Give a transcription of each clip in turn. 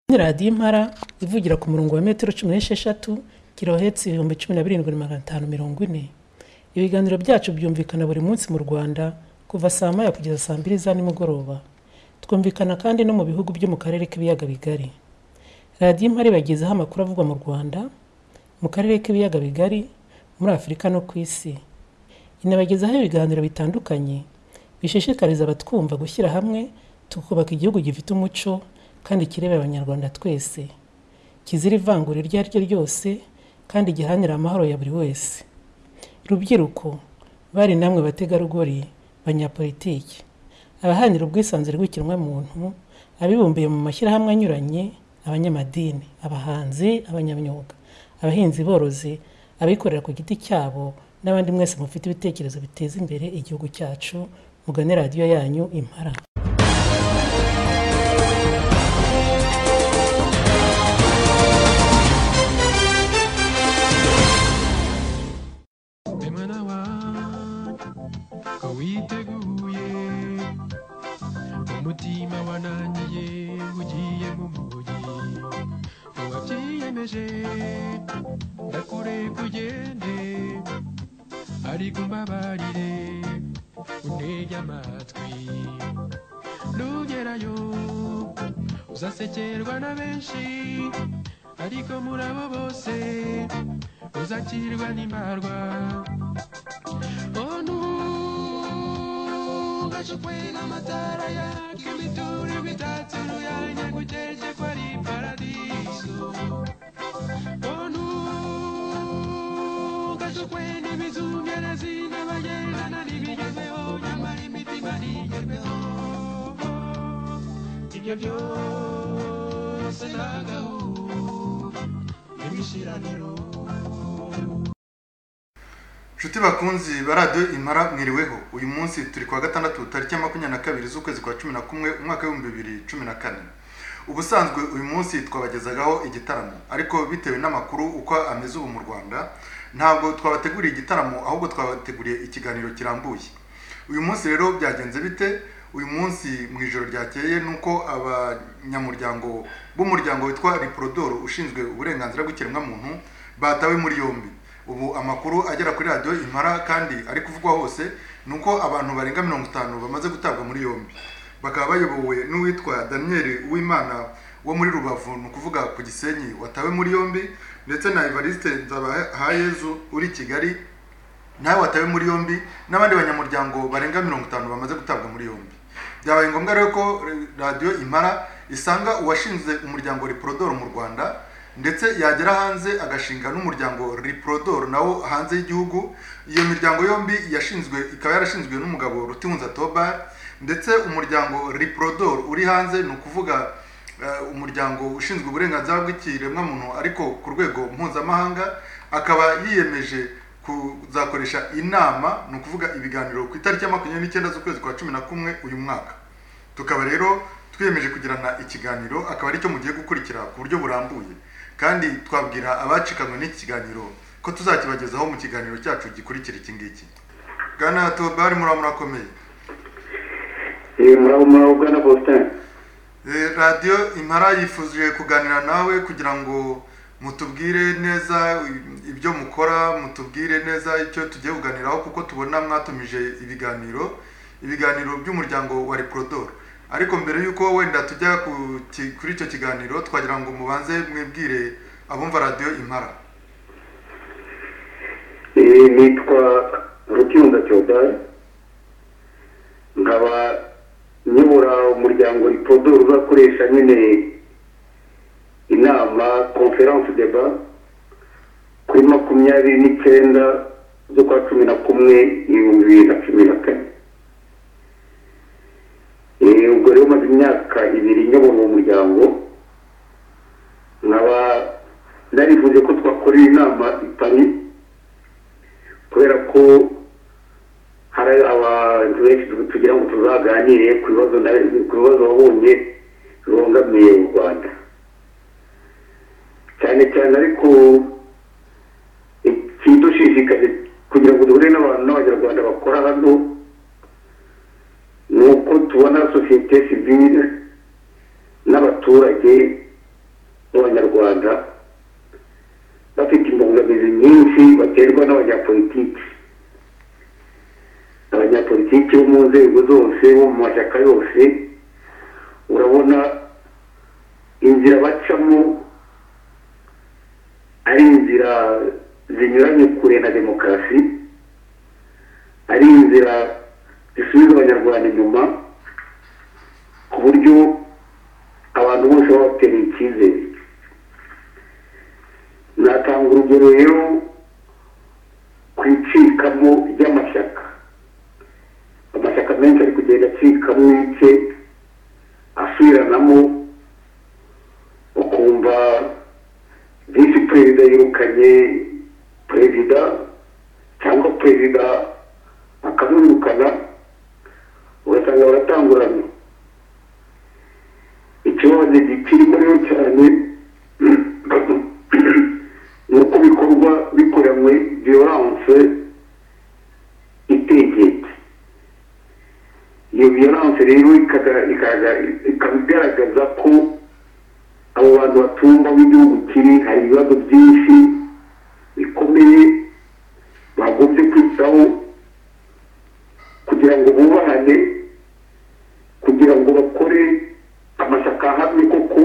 Kandi radiyo impara ivugira ku murongo wa metero cumi n'esheshatu kilohertz ibihumbi cumi na birindwi na magana atanu mirongo ine. Ibiganiro byacu byumvikana buri munsi mu Rwanda kuva saa moya kugeza saa mbiri za nimugoroba. Twumvikana kandi no mu bihugu byo mu Karere k'Ibiyaga Bigari. Radiyo Impara ibagezaho amakuru avugwa mu Rwanda, mu Karere k'Ibiyaga Bigari, muri Afurika no ku Isi. Inabagezaho ibiganiro bitandukanye bishishikariza abatwumva gushyira hamwe tukubaka igihugu gifite umuco kandi kireba Abanyarwanda twese, kizira ivangura iryo ari ryo ryose kandi giharanira amahoro ya buri wese. Rubyiruko, bari namwe bategarugori, banyapolitiki, abaharanira ubwisanzure bw'ikiremwamuntu, abibumbiye mu mashyirahamwe anyuranye, abanyamadini, abahanzi, abanyamyuga, abahinzi borozi, abikorera ku giti cyabo n'abandi mwese mufite ibitekerezo biteza imbere igihugu cyacu, mugane radiyo yanyu Impara. Bimena wanyu ko witeguye umutima wananiye ugiye mu mugi uwabyiyemeje ndakure kugende ariko umbabarire untege amatwi nugerayo uzasekerwa na benshi ariko muri abo bose uzakirwa n'imbarwa onu gacukwe nk'amatara yaka imiturirwa itatse uruyanya ngo ukeke ko ari paradiso onu gacukwe n'imizungerezi n'abagendana n'ibigezweho nyamara imitima ntigerweho ibyo byose ni agahu imishiraniro Nshuti bakunzi ba radiyo imara mwiriweho uyu munsi turi kuwa gatandatu tariki ya makumyabiri na kabiri z'ukwezi kwa cumi na kumwe umwaka w'ibihumbi bibiri cumi na kane ubusanzwe uyu munsi twabagezaho igitaramo ariko bitewe n'amakuru uko ameze ubu mu rwanda ntabwo twabateguriye igitaramo ahubwo twabateguriye ikiganiro kirambuye uyu munsi rero byagenze bite uyu munsi mu ijoro ryakeye ni uko abanyamuryango b'umuryango witwa riporodoro ushinzwe uburenganzira bw'ikiremwamuntu batawe muri yombi ubu amakuru agera kuri radiyo impara kandi ari kuvugwa hose ni uko abantu barenga mirongo itanu bamaze gutabwa muri yombi bakaba bayobowe n'uwitwa daniel uwimana wo muri rubavu ni ukuvuga ku gisenyi watawe muri yombi ndetse na evariste nzabahayezu uri kigali nawe watawe muri yombi n'abandi banyamuryango barenga mirongo itanu bamaze gutabwa muri yombi byabaye ngombwa rero ko radiyo impara isanga uwashinze umuryango riporodoro mu rwanda ndetse yagera hanze agashinga n'umuryango riporodoro nawo hanze y'igihugu iyo miryango yombi yashinzwe ikaba yarashinzwe n'umugabo rutihunza tobar ndetse umuryango riporodoro uri hanze ni ukuvuga eh, umuryango ushinzwe uburenganzira bw'ikiremwamuntu ariko ku rwego mpuzamahanga akaba yiyemeje kuzakoresha inama ni ukuvuga ibiganiro ku itariki ya makumyabiri n'icyenda z'ukwezi kwa cumi na kumwe uyu mwaka tukaba rero twiyemeje kugirana ikiganiro akaba aricyo mugiye gukurikira ku buryo burambuye kandi twabwira abacikanywe n'iki kiganiro ko tuzakibagezaho mu kiganiro cyacu gikurikira iki ngiki bwana tobari muraba murakomeye muraba muraba ugana Faustin Eh, radiyo impara yifuje kuganira nawe kugira ngo mutubwire neza ibyo mukora mutubwire neza icyo tugiye kuganiraho kuko tubona mwatumije ibiganiro ibiganiro by'umuryango wa riporodoro ariko mbere y'uko wenda tujya ku ki- kuri icyo kiganiro twagira ngo mubanze mwibwire abumva radiyo impara Eh, nitwa rutunza Theodore nkaba nyobora umuryango ripodoro uzakoresha nyine inama conference debat kuri makumyabiri n'icyenda z'ukwa cumi na kumwe ibihumbi bibiri na cumi na kane Eh, ubwo rero maze imyaka ibiri nyobora uwo muryango nkaba narivuze ko twakorera inama i Paris kubera ko hari abantu benshi tu- tugira ngo tuzaganire ku bibazo na- ku bibazo wabonye bibangamiye u rwanda cyane cyane ariko ikidushishikaje kugira ngo duhure n'abantu n'abanyarwanda bakora hano ni uko tubona sosiyete sivile n'abaturage rwanda bafite imbogamizi nyinshi baterwa n'abanyapolitiki abanyapolitiki bo mu nzego zose bo mu mashyaka yose urabona inzira bacamo ari inzira zinyuranye kure na demokarasi ari inzira zisubiza abanyarwanda inyuma ku buryo abantu bose baba batereye icyizere natanga urugero rero ku icikamo ry'amashyaka amashyaka menshi ari kugenda acikamo ibice asubiranamo ukumva visi perezida yirukanye perezida cyangwa perezida akamwirukana ugasanga baratanguranye ikibazo gikirimo rero cyane ni uko bikorwa bikoranywe violence itegetse iyo violence rero ikaga- ikaga- ikaba igaragaza ko abo bantu batumva b'igihugu kiri hari ibibazo byinshi bikomeye bagombye kwitaho kugira ngo bubahane kugira ngo bakore amashyaka ahamye koko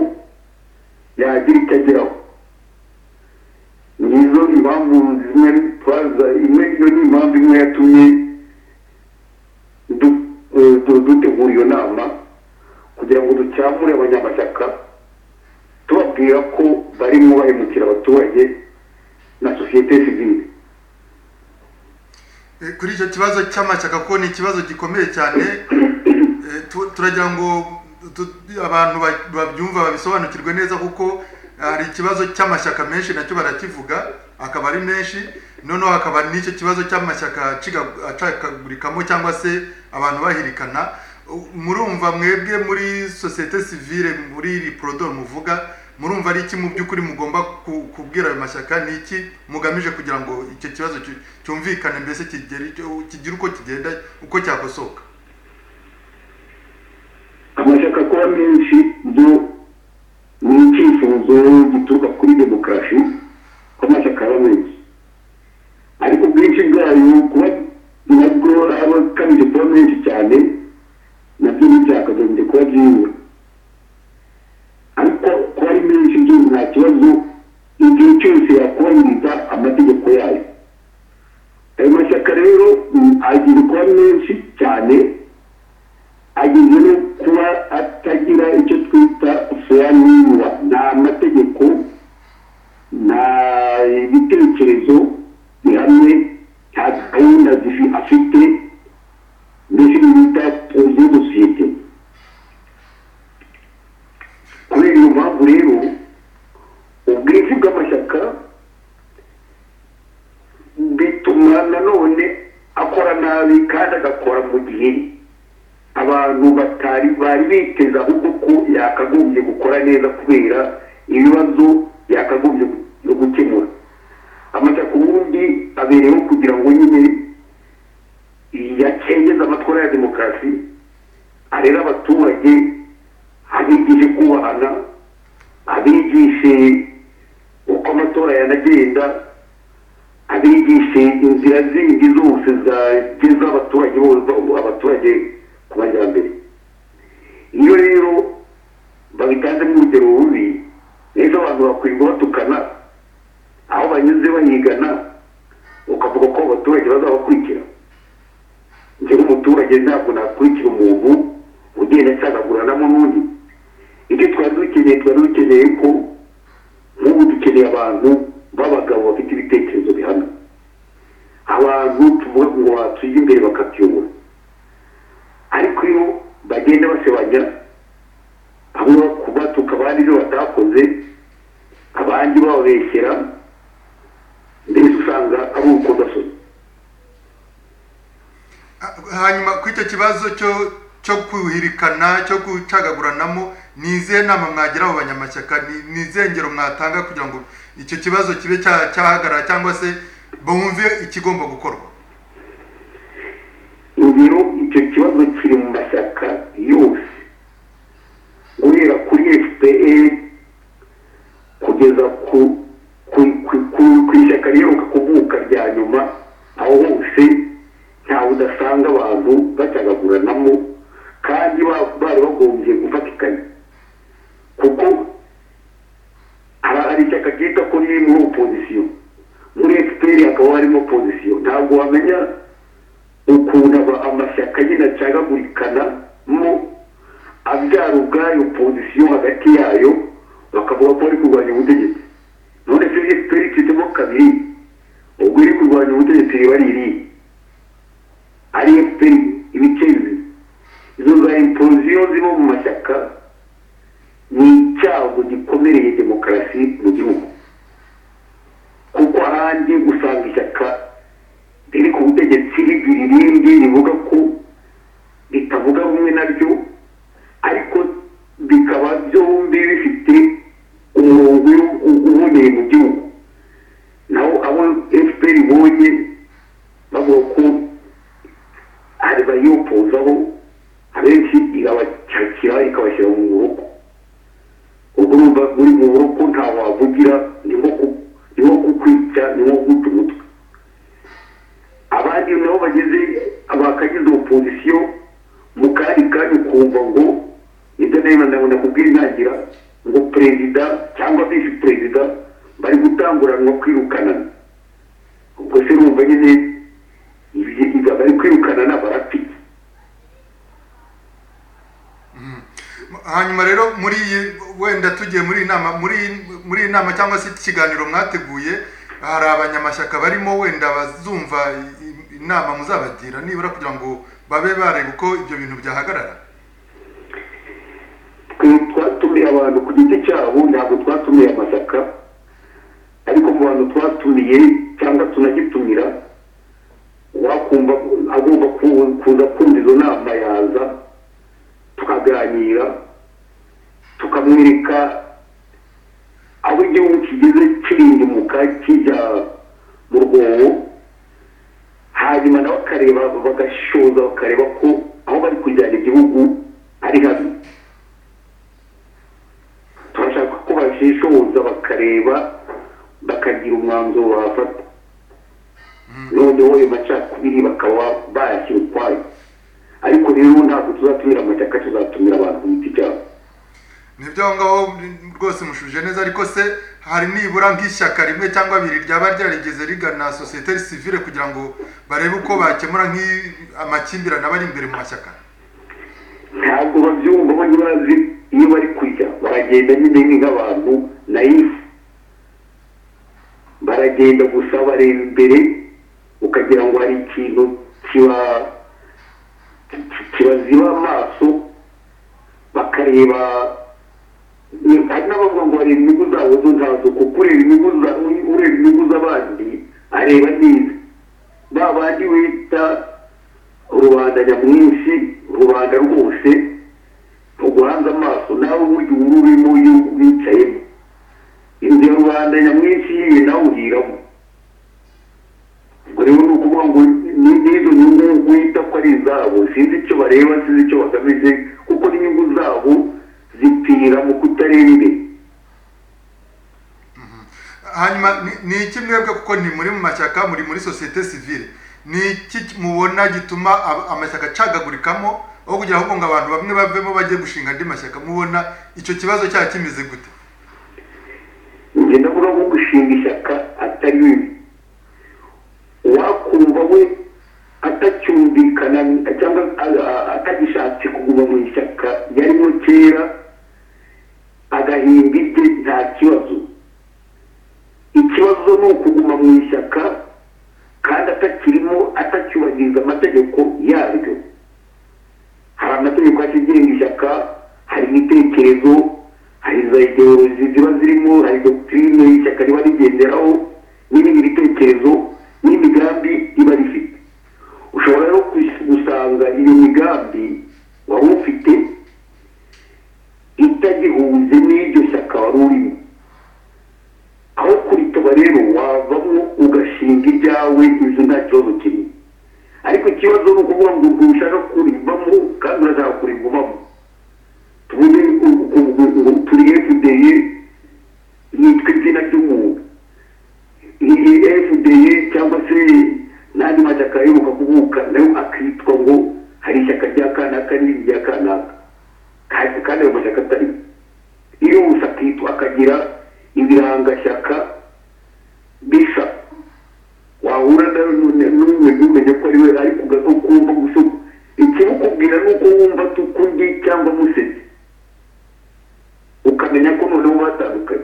yagira icyo ageraho nizo impamvu zimwe twaza imwe iyo ni impamvu imwe yatumye du- eh, du- dutegura iyo nama kugira ngo ducyamure abanyamashyaka tubabwira ko barimo bahemukira abaturage na sosiyete sivile Eh, kuri icyo kibazo cy'amashyaka kuko ni ikibazo gikomeye cyane eh, tu- turagira ngo tu- abantu ba- babyumva babisobanukirwe neza kuko hari ikibazo cy'amashyaka menshi nacyo barakivuga akaba ari menshi noneho hakaba n'icyo kibazo cy'amashyaka aciga- acakagurikamo cyangwa se abantu bahirikana U- murumva mwebwe muri sosiyete sivile muri riporodoro muvuga murumva ari iki mu by'ukuri mugomba ku- kubwira ayo mashyaka ni iki mugamije kugira ngo icyo kibazo cy- cyumvikane mbese kigere icyo- kigire uko kigenda uko cyakosoka amashyaka akora menshi byo ni icyifuzo gituruka kuri demokarasi ko amashyaka aba menshi ariko ubwinshi bwayo kuba nabwo aba agamije kuba menshi cyane nabyo ntibyakagombye kuba byibura ariko kuba ari menshi byo nta kibazo igihe cyose yakubahiriza amategeko yayo ayo mashyaka rero mm, agiye kuba menshi cyane ageze no kuba atagira icyo twita feyaniyura ni amategeko nta ibitekerezo bihamye nta gahunda zifi- afite mbese bita poroje sosiyete kubera iyo mpamvu rero ubwinshi bw'amashyaka bituma nanone akora nabi kandi agakora mu gihe abantu batari bari biteze ahubwo ko yakagombye gukora neza kubera ibibazo yakagombye gu- gukemura amashyaka ubundi abereyeho kugira ngo nyine yakengeze amatwara ya demokarasi arere abaturage abigishe kubahana abigishe uko amatora yanagenda abigishe inzira zindi zose zageza abaturage bo- abaturage ku majyambere iyo rero babitanzemo urugero bubi neza abantu bakwirwa batukana aho banyuze bahigana ukavuga ko abaturage bazabakurikira njye nk'umuturage ntabwo nakurikira umuntu ugenda acagaguranamo n'undi ibyo twari dukeneye twari dukeneye ko nk'ubu dukeneye abantu b'abagabo bafite ibitekerezo bihamye abantu tuvuga ngo watujya imbere bakatuyobora ariko iyo bagenda basebanya bamwe bakubatuka abandi ibyo batakoze abandi bababeshyera mbese usanga ari urukozasoni Ha- hanyuma ku icyo kibazo cyo cyo kuhirikana cyo gucagaguranamo ni izihe nama mwagira abo banyamashyaka Ni- ni izihe ngero mwatanga kugira ngo icyo kibazo kibe cya- cyahagarara cyangwa se bumve ikigomba gukorwa ingero icyo kibazo kiri mu mashyaka yose guhera kuri fpr kugeza nyuma aho hose ntawe udasanga abantu bacagaguranamo kandi ba- bari bagombye gufatikanya kuko hari hari ishyaka ryita ko riri muri opozisiyo muri fpr hakaba harimo opozisiyo ntabwo wamenya ukuntu aba- amashyaka nyine acagagurikanamo abyara ubwayo opozisiyo hagati yayo bakavuga ko bari kurwanya ubutegetsi none se fpr icitsemo kabiri ubwo iri kurwanya ubutegetsi riba ari irihe ari fpr ibice bibiri izo za imporoziyo ziba mu mashyaka ni icyago gikomereye demokarasi mu gihugu kuko ahandi usanga ishyaka riri ku butegetsi rigira irindi rivuga ko ritavuga rumwe naryo ariko bikaba byombi bifite umurongo u- u- uboneye mu gihugu naho abo fpr ibonye bavuga ko hari bayiyopozaho abenshi irabacakira ikabashyira mu buroko ubwo urumva uri mu buroko nta wavugira ni nko ku- ni nko kukwica ni nko guca umutwe abandi nabo bageze abakagize opozisiyo mu kandi kanya ukumva ngo ibyo nayo ndabona kubwira intangira ngo perezida cyangwa visi perezida bari gutanguranwa kwirukanana ubwo se numva nyine ibi- ibi- bari kwirukanana barapiki hanyuma rero muri iyi wenda tugiye muri iyi nama muri iyi- muri iyi nama cyangwa se iki kiganiro mwateguye hari abanyamashyaka barimo wenda bazumva i- inama muzabagira nibura kugira ngo babe bareba uko ibyo bintu byahagarara twe twatumiye abantu ku giti cyabo ntabwo twatumiye amashyaka ariko mu bantu twatumiye cyangwa tunagitumira wakumva agomba ku- kuza kumva izo nama yaza tukaganira tukamwereka aho igihugu kigeze kirindimuka kijya mu rwobo hanyuma nawe akareba bagashoza bakareba ko aho bari kujyana igihugu ari habi turashaka ko bashishoza bakareba bakagira umwanzuro bafata noneho ayo macakubiri bakaba bayashyira ukwayo ariko rero ntabwo tuzatumira amashyaka tuzatumira abantu ku giti cyabo nibyo aho ngaho rwose mushuje neza ariko se hari nibura nk'ishyaka rimwe cyangwa abiri ryaba ryarigeze rigana sosiyete sivire kugira ngo barebe uko bakemura nk'i- amakimbirane aba ari imbere mu mashyaka ntabwo babyumva bajya bazi iyo bari kurya baragenda nyine nk'abantu nayifu baragenda gusa bareba imbere ukagira ngo hari ikintu kiba ki- kibaziba amaso bakareba ni- hari n'abavuga ngo bareba inyungu zabo zo ntazo kuko ureba inyungu za- ureba inyungu z'abandi areba neza ba bandi wita rubanda nyamwinshi rubanda rwose ntuguhanze amaso nawe burya uba urimo iyo wicayemo inzu ya rubanda nyamwinshi yiye nawe uhiramo ubwo rero ni ukuvuga ngo ni- n'izo nyungu wita ko ari izabo sinzi icyo bareba sinzi icyo bagamije kuko n'inyungu zabo zipfira mu kutareba imbere hanyuma ni- ni iki mwebwe kuko ni muri mu mashyaka muri muri sosiyete sivire ni iki mubona gituma ab- amashyaka acagagurikamo aho kugira ahubwo ngo abantu bamwe bavemo bajye gushinga andi mashyaka mubona icyo kibazo cyaba kimeze gute njye ndavuga nko gushinga ishyaka atari bibi wakumva we atacyumvikana cyangwa a- a- atagishatse kuguma mu ishyaka yarimo kera agahinda irye nta kibazo ikibazo ni ukuguma mu ishyaka kandi atakirimo atacyubahiriza amategeko yaryo hari amategeko ashyingiringa ishyaka hari imitekerezo hari za ideoloji ziba zirimo hari dokirine ishyaka riba rigenderaho n'ibindi bitekerezo n'imigambi riba rifite ushobora rero kus- gusanga iyo migambi wari ufite itagihuje n'iryo shyaka wari urimo aho kuritoba rero wavamo ugashinga ibyawe inzu nta kibazo kirimo ariko ikibazo ni ukuvuga ngo ntushaka kurivamo kandi urashaka kurivumamo tuvuge u- u- u- ngo turi fda yitwa izina ry'umuntu iyi fda cyangwa se muvuge cyangwa musetse ukamenya ko noneho batandukanye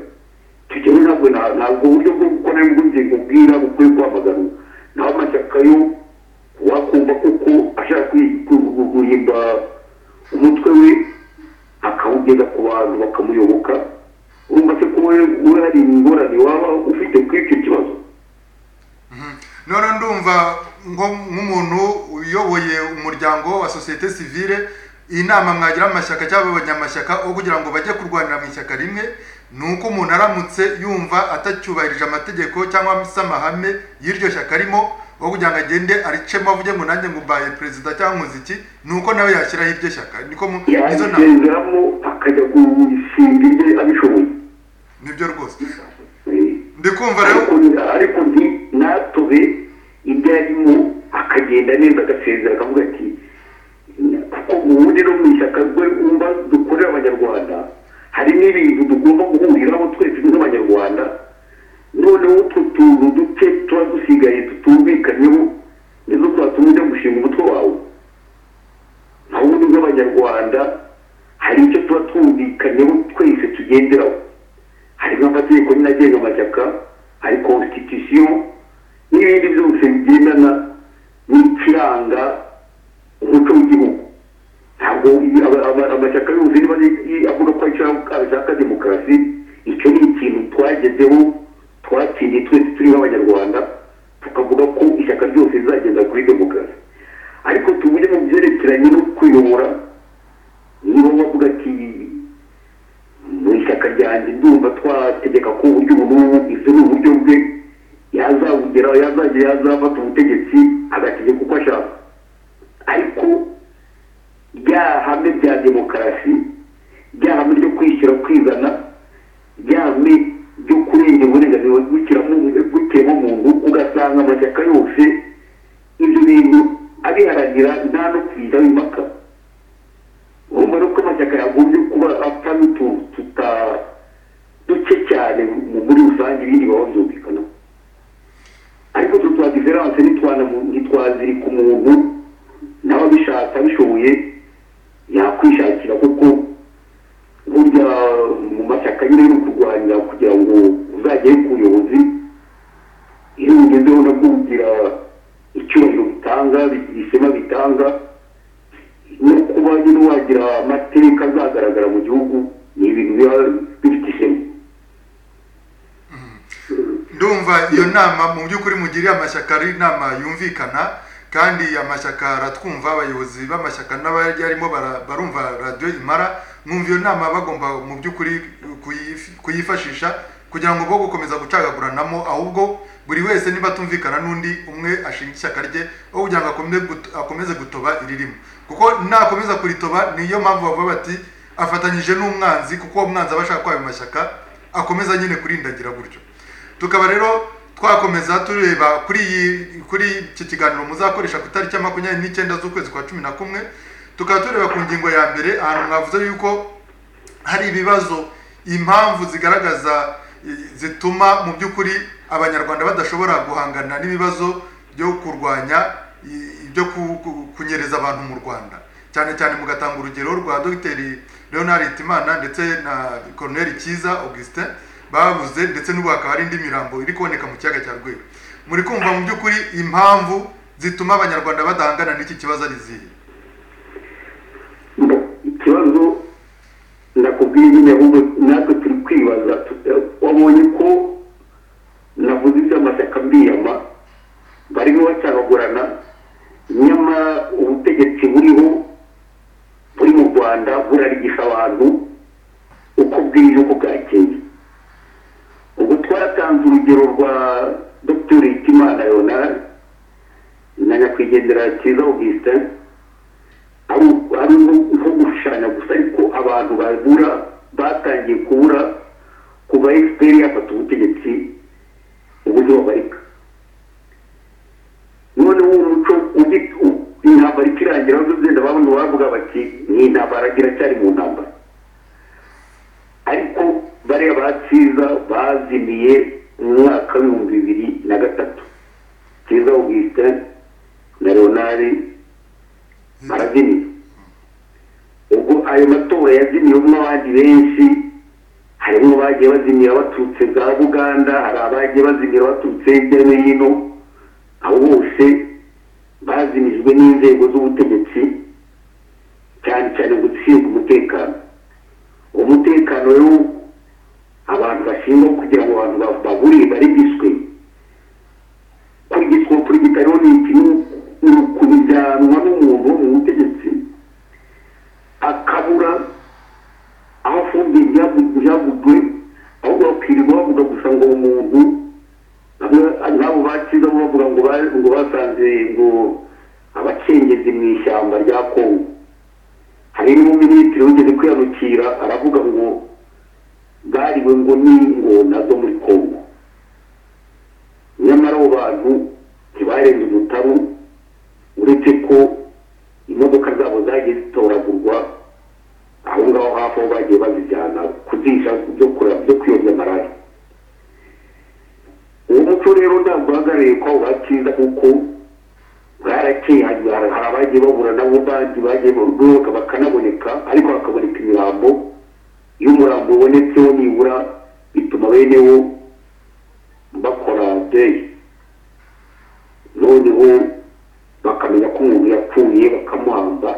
icyo kintu ntabwo na- ntabwo uburyo bwo gukora bw'ingingo bwira bukwiye kwamaganwa nta mashyaka yo wakumva kuko ashaka kwi- ku- ku- guhimba umutwe we akawugeza ku bantu bakamuyoboka urumva se ko wowe wowe hari ingorane waba ufite kuri icyo kibazo none ndumva ngo nk'umuntu uyoboye umuryango wa sosiyete sivile iyi nama mwagira amashyaka cyangwa abanyamashyaka aho kugira ngo bajye kurwanira mu ishyaka rimwe ni uko umuntu aramutse yumva atacyubahirije amategeko cyangwa se amahame y'iryo shyaka arimo aho kugira ngo agende aricemo avuge ngo nanjye ngubaye perezida cyangwa nkuziki ni uko nawe yashyiraho iryo shyaka niko mu- nizo nama yabigenderamo akajya gushinga ibye abishoboye nibyo rwose Eh, ndi kumva rero ariko ariko nti ntatobe ibyo arimo akagenda neza agasezera akavuga ati kuko ubundi no mu ishyaka rwe wumva dukorera abanyarwanda hari n'ibintu tugomba guhuriraho twese nk'abanyarwanda noneho utwo tuntu duke tuba dusigaye tutumvikanyeho nizo twatuma ujya gushinga umutwe wawe naho ubundi nk'abanyarwanda hari icyo tuba twumvikanyeho twese tugenderaho harimo amategeko nyine agenga amashyaka hari constitution n'ibindi byose bigendana n'ikiranga umuco w'igihugu ntabwo iyi- aba- aba- amashyaka yose niba ari- i- avuga ko ashaka ashaka demokarasi icyo ni ikintu twagezeho twatsindiye twese turi nk'abanyarwanda tukavuga ko ishyaka ryose rizagenda kuri demokarasi ariko tuvuge mu byerekeranye no kuyobora niba wavuga ati mu ishyaka ryanjye ndumva twategeka ko uburyo ubu n'ubu ibyo ni uburyo bwe yazabugeraho yazajya yazafata ubutegetsi agategeka uko ashaka ariko rya hame rya demokarasi rya hame ryo kwishyira kwizana rya hame ryo kurengera uburenganzira bw'ikiremwamuntu ugasanga amashyaka yose ibyo bintu abiharanira nta no kuyijyaho impaka urumva nuko amashyaka yagombye kuba apfa n'utuntu tuta duke cyane mu- muri rusange ibindi bibaho byumvikanaho ariko twe twa diferanse ntitwanamu- ntitwazirika umuntu nawe abishatse abishoboye yakwishakira kuko burya mu mashyaka nyine yo kurwanya kugira ngo uzagere ku buyobozi iyo ugezeho nabwo bugira icyubahiro bitanga isema bitanga no kuba nyine wagira amateka azagaragara mu gihugu ni ibintu biba bifite ishema ndumva iyo nama mu by'ukuri mugiriye amashyaka ari inama yumvikana kandi amashyaka aratwumva abayobozi b'amashyaka n'abari arimo bara- barumva radiyo imara mwumva iyo nama bagomba mu by'ukuri kuyif- kuyifashisha kugira ngo bo gukomeza gucagaguranamo ahubwo buri wese niba atumvikana n'undi umwe ashinga ishyaka rye aho kugira ngo akomeze gut- akomeze gutoba iririmo kuko nakomeza kuritoba niyo mpamvu bavuga bati afatanyije n'umwanzi kuko uwo mwanzi aba ashaka ko ayo mashyaka akomeza nyine kurindagira gutyo tukaba rero twakomeza tureba kuri iyi kuri iki kiganiro muzakoresha ku itariki ya makumyabiri n'icyenda z'ukwezi kwa cumi na kumwe tukaba tureba ku ngingo ya mbere ahantu mwavuze yuko hari ibibazo impamvu zigaragaza eh, zituma mu by'ukuri abanyarwanda badashobora guhangana n'ibibazo byo kurwanya i- ibyo ku- ku- kunyereza abantu mu rwanda cyane cyane mugatanga urugero rwa dogiteri leonard hitimana ndetse na colonel cyiza augustin babuze ndetse n'ubu hakaba hari indi mirambo iri kuboneka mu kiyaga cya rweru muri kumva mu by'ukuri impamvu zituma abanyarwanda badahangana n'iki kibazo ari izihe Mbo, ikibazo nakubwiye nyine ahubwo natwe turi kwibaza tu- eh, wabonye ko navuze iby'amashyaka mbiyama barimo bacagagurana nyamara ubutegetsi buriho buri mu rwanda burarigisha abantu uko bwije uko bwakeye ubwo twaratanze urugero rwa dr hitimana leonard na nyakwigendera cyiza augustin ari ari nko- nko gushushanya gusa ariko abantu babura batangiye kubura kuva fpr yafata ubutegetsi uburyo babarika noneho uwo muco ugi- u- intambara ikirangira byo byenda babona bavuga bati ni intambara iracyari mu ntambara ariko bariya bakiza bazimiye mu mwaka w'ibihumbi bibiri na gatatu kiza augustin na leonard barazimiye ubwo ayo matora yazimiwemo abandi benshi harimo abagiye bazimira baturutse za buganda hari abagiye bazimira baturutse hirya no hino abo bose bazimijwe n'inzego z'ubutegetsi cyane cyane gutsindwa umutekano uwo mutekano rero abantu bashinzwe kugira ngo abantu babure bari biswe kurigitswa kuri gitaro ni ikintu ni ukubijyanwa n'umuntu wo mu butegetsi akabura aho afungiye ibyaguzwe ahubwo bakirirwa bavuga gusa ngo uwo muntu nk'abo bakiza bavuga ngo ba- ngo basanze ngo abacengezi mu ishyamba rya kongo hari n'umuminisitiri wigeze kwiyarukira aravuga ngo bwariwe ngo n'ingona zo muri kongo nyamara abo bantu ntibarenze umutaru uretse ko imodoka zabo zagiye zitoragurwa aho ngaho hafi aho bagiye bazijyana kuzisha byo kura- byo kuyobya malariya uwo muco rero ntabwo uhagarariye ko awuha cyiza kuko bwarakeye hari hari abagiye babura nabo bandi bagiye bororoka bakanaboneka ariko hakaboneka imirambo iyo umurambo ubonetseho nibura bituma bene wo bakora deyi noneho bakamenya ko umuntu yapfuye bakamuhamba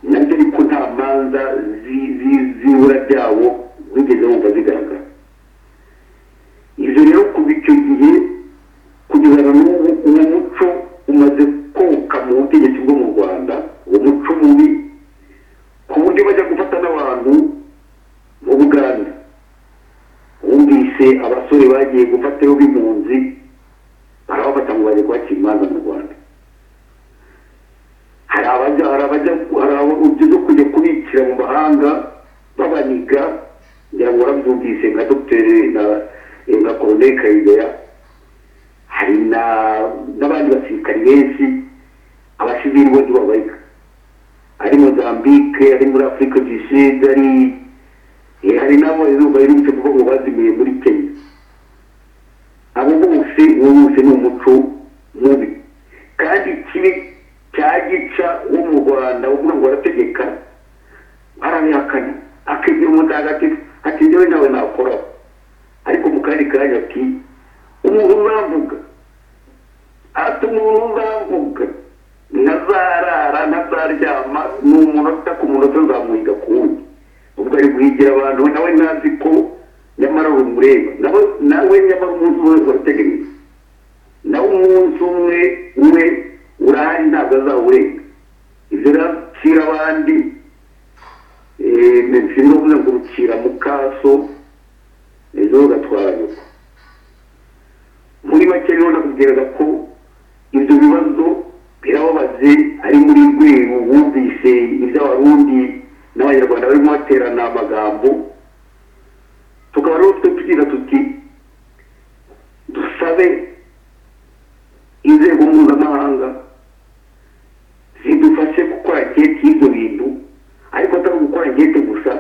nabyo ariko nta manza zi- zi- z'ibura ryabo zigeze wumva zigaragara ibyo rero kuva icyo gihe kugeza na n'ubu uwo muco umaze koka mu butegetsi bwo mu rwanda uwo muco mubi ku buryo bajya gufata n'abantu mu buganda wumvise abasore bagiye gufatayo b'impunzi barabafata ngo bajya kubacira imanza mu rwanda hari abajya hari abajya hari uburyo bwo kujya kubikira mu mahanga babaniga ngira ngo warabyumvise nka dogiteri na na koroneli kayibeya hari na n'abandi basirikari benshi abasivili bo ntibabarika ari mozambique ari muri afurika du sud ari eh, hari n'abo baherutse kuvuga ngo bazimiye muri kenya abo bose uwo wose ni umuco mubi kandi ikibi cya gica wo mu rwanda uvuga ngo arategeka arabihakana akigira umutagatifu ati njyewe nawe nakoraho ariko mu kandi kanya ati umuntu uramvuga ati umuntu uramvuga ntazarara ntazaryama ni umuntu afite ku munota nzamuhiga ku wundi ubwo ari guhigira abantu nawe ntazi ko nyamara rumureba nawe nawe nyamara umunsi umwe urateganyije nawe umunsi umwe we urahari ntabwo azawurenga ibyo rero abandi eh, nshinzwe kuvuga ngo rucira mu kaso ejo ugatwara nyoko muri make rero nakubwiraga ko ibyo bibazo birababaze ari muri rwego wumvise iby'abarundi n'abanyarwanda barimo baterana amagambo tukaba rero twe tugira tuti dusabe inzego mpuzamahanga zidufashe gukora gete y'ibyo bintu ariko atari ugukora gete gusa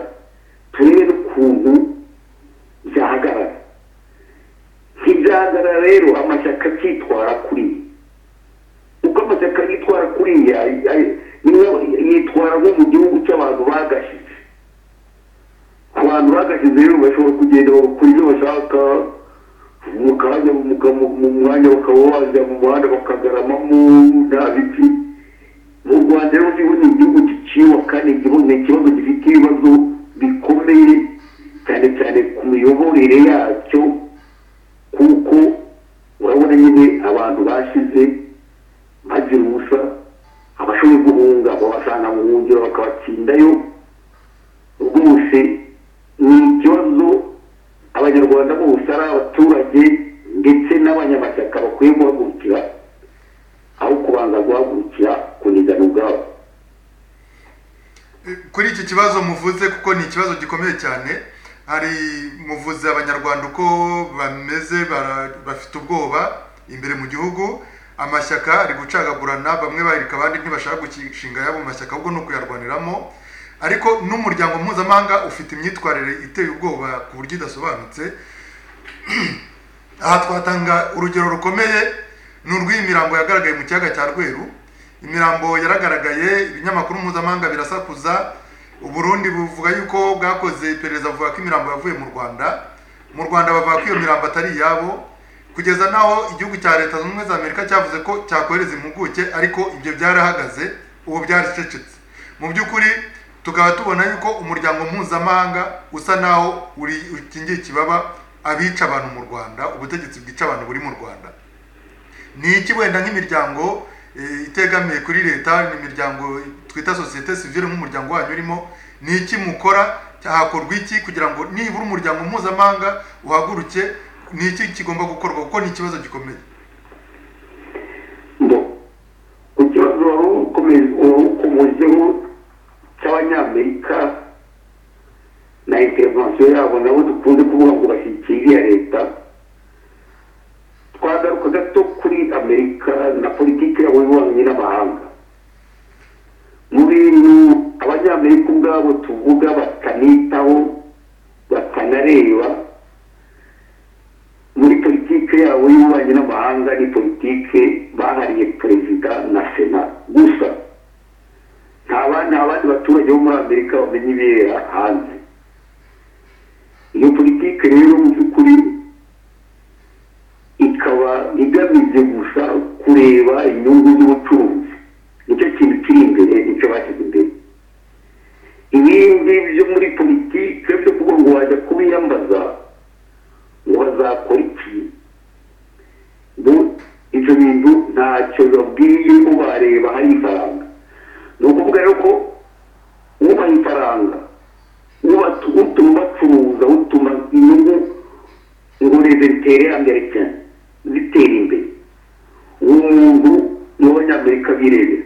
turebe n'ukuntu byahagarara ntibyahagarara rero amashyaka akitwara kuriya uko amashyaka yitwara kuriya ay- ay- nimwe yitwara nko mu gihugu cy'abantu bagashize abantu bagashize rero bashobora kugenda bakora ibyo bashaka mu kanya mu ka- mu- mu mwanya bakaba bajya mu muhanda bakagaramamo nta biti mu rwanda rero niho ni igihugu giciwe kandi igihumbi ikibazo gifite ibibazo bikomeye cyane cyane ku miyoborere yacyo kuko urabona nyine abantu bashize bagira ubusa abashoboye guhunga babasanga mu buhungiro bakabatsindayo rwose ni ikibazo abanyarwanda bose ari abaturage ndetse n'abanyamashyaka bakwiye guhagurukira aho kubanza guhagurukira kunizana ubwabo kuri iki kibazo muvuze kuko ni ikibazo gikomeye cyane hari muvuze abanyarwanda uko bameze bara- bafite ubwoba imbere mu gihugu amashyaka ari gucagagurana bamwe bahirika abandi ntibashaka gushinga yabo mashyaka ahubwo ni ukuyarwaniramo ariko n'umuryango mpuzamahanga ufite imyitwarire iteye ubwoba ku buryo idasobanutse aha twatanga urugero rukomeye ni urw'iyi mirambo yagaragaye mu kiyaga cya rweru imirambo yaragaragaye ibinyamakuru mpuzamahanga birasakuza uburundi buvuga yuko bwakoze iperereza buvuga ko imirambo yavuye mu rwanda mu rwanda bavuga ko iyo mirambo atari iyabo kugeza n'aho igihugu cya leta zunze ubumwe za amerika cyavuze ko cyakohereza impuguke ariko ibyo byarahagaze ubu byaracecetse mu by'ukuri tukaba tubona yuko umuryango mpuzamahanga usa naho uri- ukingiye ikibaba abica abantu mu rwanda ubutegetsi bwica abantu buri mu rwanda ni iki wenda nk'imiryango eh, itegamiye kuri leta n'imiryango twita sosiyete sivile nk'umuryango wanyu urimo ni iki mukora hakorwa iki kugira ngo nibura umuryango mpuzamahanga uhaguruke ni iki kigomba gukorwa kuko ni ikibazo gikomeye ngo ku kibazo wari ukomeye- wari ukomozeho cy'abanyamerika na intervensiyo yabo nabo dukunze kuvuga ngo bashyigikira iya leta twagaruka gato kuri amerika na politiki yabo y'ububanyi n'amahanga mu bintu abanyamerika ubwabo tuvuga batanitaho batanareba muri politike yabo y'ububanyi n'amahanga ni politike bahariye perezida na sena gusa nta ba- nta bandi baturage bo muri amerika bamenya ibibera hanze iyo politike rero mu by'ukuri ikaba igamije gusa kureba inyungu z'ubucuruzi nicyo kintu kiri imbere nicyo bashyize imbere ibindi byo muri politike byo kuvuga ngo wajya kubiyambaza ngo bazakora iki ngo ibyo bintu ntacyo babwiye ko bareba hari ifaranga ni ukuvuga rero ko ubaha ifaranga ubatu- utuma bacuruza utuma inyungu ngo leta zitere imbere cyane zitera imbere uwo muntu ni uw'abanyamerika birebera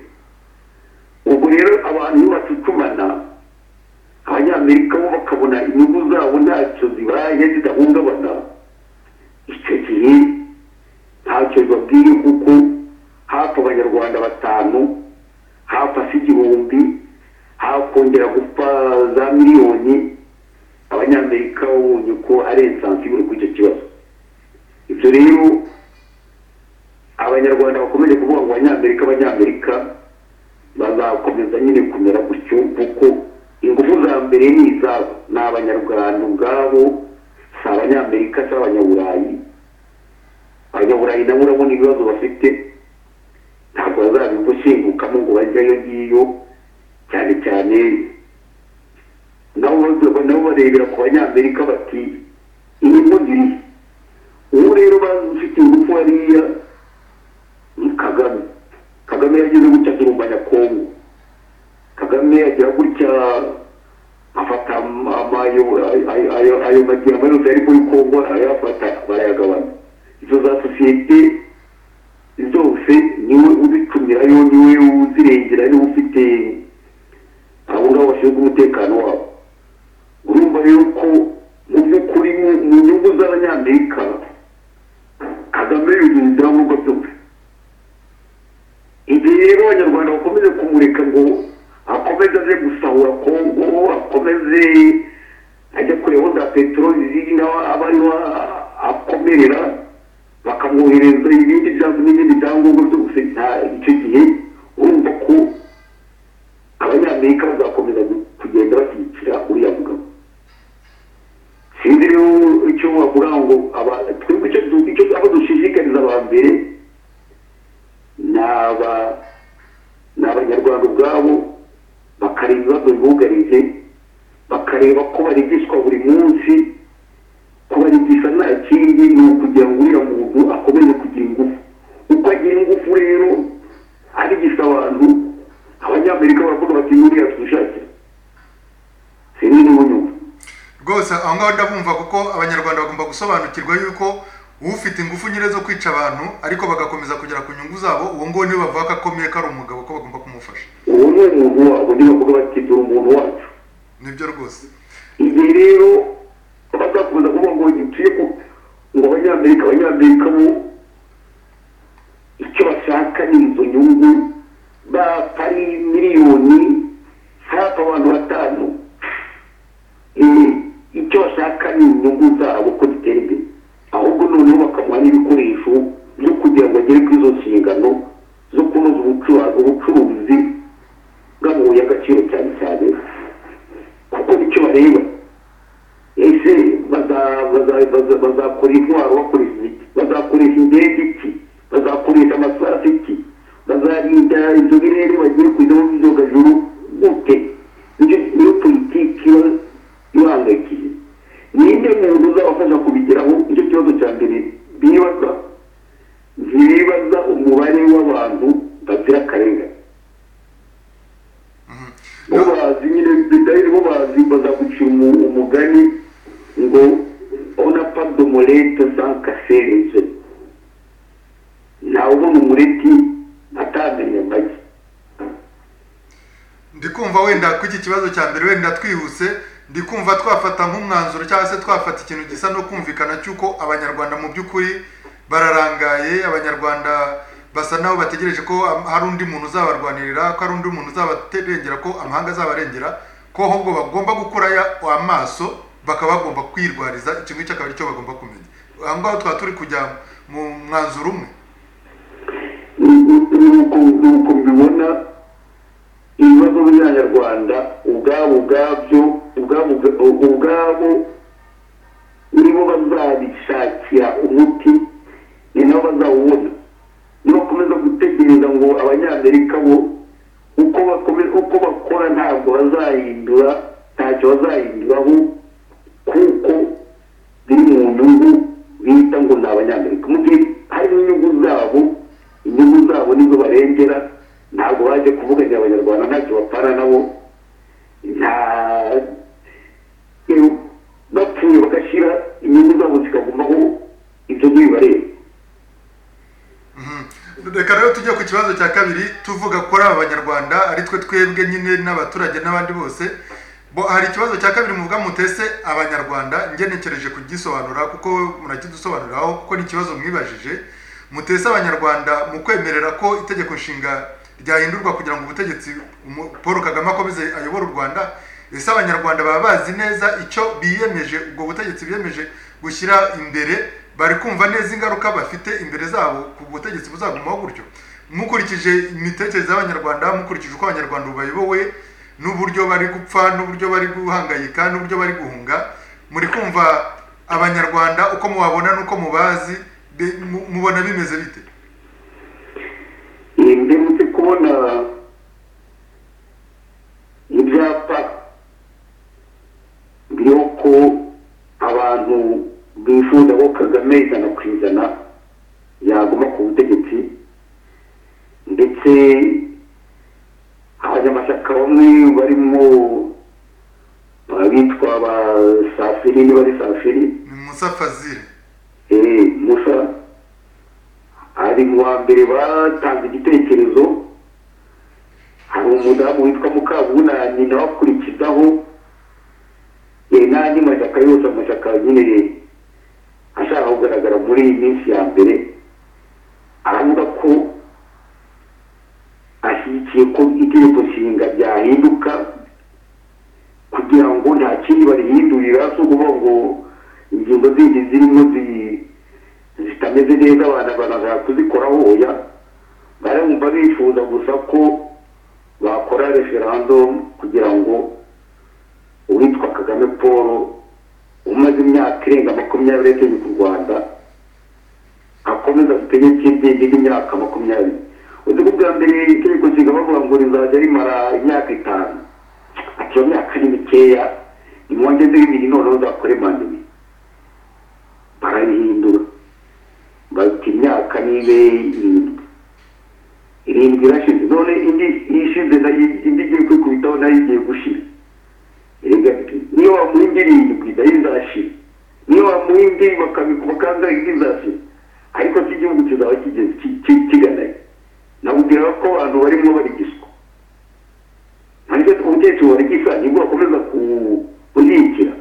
ubwo rero abantu iyo bacucumana abanyamerika bo bakabona inyungu zabo ntacyo zibaye zidahungabana icyo gihe ntacyo bibabwiye kuko hafi abanyarwanda batanu hafi asa igihumbi hakongera gupfa za miliyoni abanyamerika babonye ko ari insansibure kuri icyo kibazo ibyo rero abanyarwanda bakomeje kuvuga ngo abanyamerika abanyamerika bazakomeza nyine kumera gutyo kuko ingufu za mbere ni izabo ni abanyarwanda ubwabo si abanyamerika si abanyaburayi abanyaburayi nabo urabona ibibazo bafite ntabwo bazabigushingukamo ngo bajyayo ngiyo cyane cyane nabo bose- nabo barebera ku banyamerika bati inyungu zirihe ubu rero bazi ufite ingufu hariya ni kagame kagame yageze gutya adurumbanya kongo kagame yagira gutya afata amayo ayo- ayo- ayo magingo yose ari muri kongo arayafata barayagabana izo za sosiyete zose niwe uzicumirayo niwe uzirengera niwe ufite abo ngabo bashinzwe umutekano wabo urumva rero ko mu by'ukuri mu- mu nyungu z'abanyamerika kagame yuzuza nubwo byose igihe rero abanyarwanda bakomeze kumureka ngo akomeze aze gusahura kongo akomeze ajya kureba aho za peteroli ziri nawe aba ariho a- akomerera bakamwohereza ibindi byanzu n'ibindi byangombwa byose nta- icyo gihe urumva ko abanyamerika bazakomeza gu- kugenda bashyigikira uriya mugabo sinzi rero icyo wavuga ngo aba- twebwe icyo du- icyo abo dushishikariza aba mbere ni aba ni abanyarwanda ubwabo bakareba ibibazo bibugarije bakareba ko barigishwa buri munsi ko barigisha nta kindi ni ukugira ngo uriya muntu akomeze kugira ingufu uko agira ingufu rero arigisha abantu abanyamerika baravuga bati uriya tubishakira sinzi niba unyumva rwose aho ngaho ndabumva kuko abanyarwanda bagomba gusobanukirwa yuko ufite ingufu nyine zo kwica abantu ariko bagakomeza kugera ku nyungu zabo uwo nguwo niwe bavuga ko akomeye ko ari umugabo ko bagomba kumufasha uwo ni umuntu wabo niba bavuga bati dore umuntu wacu nibyo rwose igihe rero bazakomeza kuvuga ngo gituye ku ngo abanyamerika abanyamerika bo icyo bashaka ni izo nyungu bapfa ari miliyoni hafi abantu batanu Eh, icyo bashaka ni inyungu zabo ko zitera imbere ahubwo noneho bakamuha n'ibikoresho byo kugira ngo agere kuri izo nshingano zo kunoza ubucuruzi ubucuruzi bwamuye agaciro cyane cyane baza- bazakoresha intwaro bakoresha ibiti bazakoresha indege iki bazakoresha amasasu iki bazarinda ibyo birere bagiye kujyamo by'ibyogajuru gute Niyo- niyo politiki iba ibangayikije ninde muntu uzabafasha kubigeraho nicyo kibazo cya mbere bibaza zibaza umubare w'abantu bazira akarengane bo bazi nyine bidahiri bo bazi bazagucira umu- umugani ngo ona pado molete san kaserenje ntawe ubona umureti atamenye amagi ndi kumva wenda ko iki kibazo cya mbere wenda twihuse ndi kumva twafata nk'umwanzuro cyangwa se twafata ikintu gisa no kumvikana cy'uko abanyarwanda mu by'ukuri bararangaye abanyarwanda basa n'aho bategereje ko am- hari undi muntu uzabarwanirira ko hari undi muntu uzabarengera ko amahanga azabarengera ko ahubwo bagomba gukurayo amaso bakaba bagomba kwirwariza ikimwe cy'akaba ari cyo bagomba kumenya aho ngaho twaba turi kujya mu mwanzuro umwe nuko nuko mbibona ibibazo by'abanyarwanda ubwabo ubwabyo ubwabo ubwabo nibo bazabishakira umuti ni nabo bazawubona nibakomeza gutegereza ngo abanyamerika bo uko bakomeza uko bakora ntabwo bazahindura ntacyo bazahinduraho kuko biri mu nyungu bita ngo ni abanyamerika mu gihe harimo inyungu zabo inyungu zabo nizo barengera ntabwo baje kuvuganira abanyarwanda ntacyo bapfana nabo nta iyo bapfuye bagashyira inyungu zabo zikagumaho ibyo ntibibareba reka rero tujye ku kibazo cya kabiri tuvuga ko ari abanyarwanda ari twe twebwe nyine n'abaturage n'abandi bose bo hari ikibazo cya kabiri muvuga mutese abanyarwanda ngenekereje kugisobanura kuko murakidusobanuriraho kuko ni ikibazo mwibajije mutese abanyarwanda mu kwemerera ko itegeko nshinga ryahindurwa kugira ngo ubutegetsi umu- paul kagame akomeze ayobore u rwanda ese abanyarwanda baba bazi neza icyo biyemeje ubwo butegetsi biyemeje gushyira imbere bari kumva neza ingaruka bafite imbere zabo ku butegetsi buzagumaho gutyo mukurikije imitekerereze y'abanyarwanda mukurikije uko abanyarwanda bayobowe n'uburyo bari gupfa n'uburyo bari guhangayika n'uburyo bari guhunga muri kumva abanyarwanda uko mubabona n'uko mubazi be- mu- mubona bimeze bite Iyi ndetse kubona ibyapa biriho ko abantu bifuza ko kagame ijana ku ijana yaguma ku butegetsi ndetse abanyamashyaka bamwe barimo abitwa ba safiri niba ari safiri ni musa fazile Eh, musa ari mu wa mbere batanze igitekerezo hari umudamu witwa mukabunani nawe akurikizaho eh, n'andi mashyaka yose amashyaka nyine ashaka kugaragara muri iyi minsi ya mbere aravuga ko ashyigikiye ko itegeko nshinga ryahinduka kugira ngo nta kindi barihindurira si ukuvuga ngo ingingo zindi zirimo zi- zitameze neza abantu banaza kuzikoraho oya barumva bifuza gusa ko bakora referandumu kugira ngo uwitwa kagame paul umaze imyaka irenga makumyabiri ategeka u rwanda akomeza gutegeka ibindi by'imyaka makumyabiri uzi ko bwa mbere itegeko nshinga bavuga ngo rizajya rimara imyaka itanu ati iyo myaka ni mikeya nimwongezeho ibiri noneho uzakore manda ibiri barabihindura bati imyaka nibe irindwi irindwi irashize none indi ishize nayo indi igiye kwikubitaho nayo igiye gushira erega niyo wamuha indi irindwi nayo izashira niyo wamuha indi bakanga indi izashira ariko si igihugu kizaba kigeze ki- ki- kiganaye nakubwira ko abantu barimo barigiswa ariko umukecuru warigisa nibwo bakomeza kuzirikira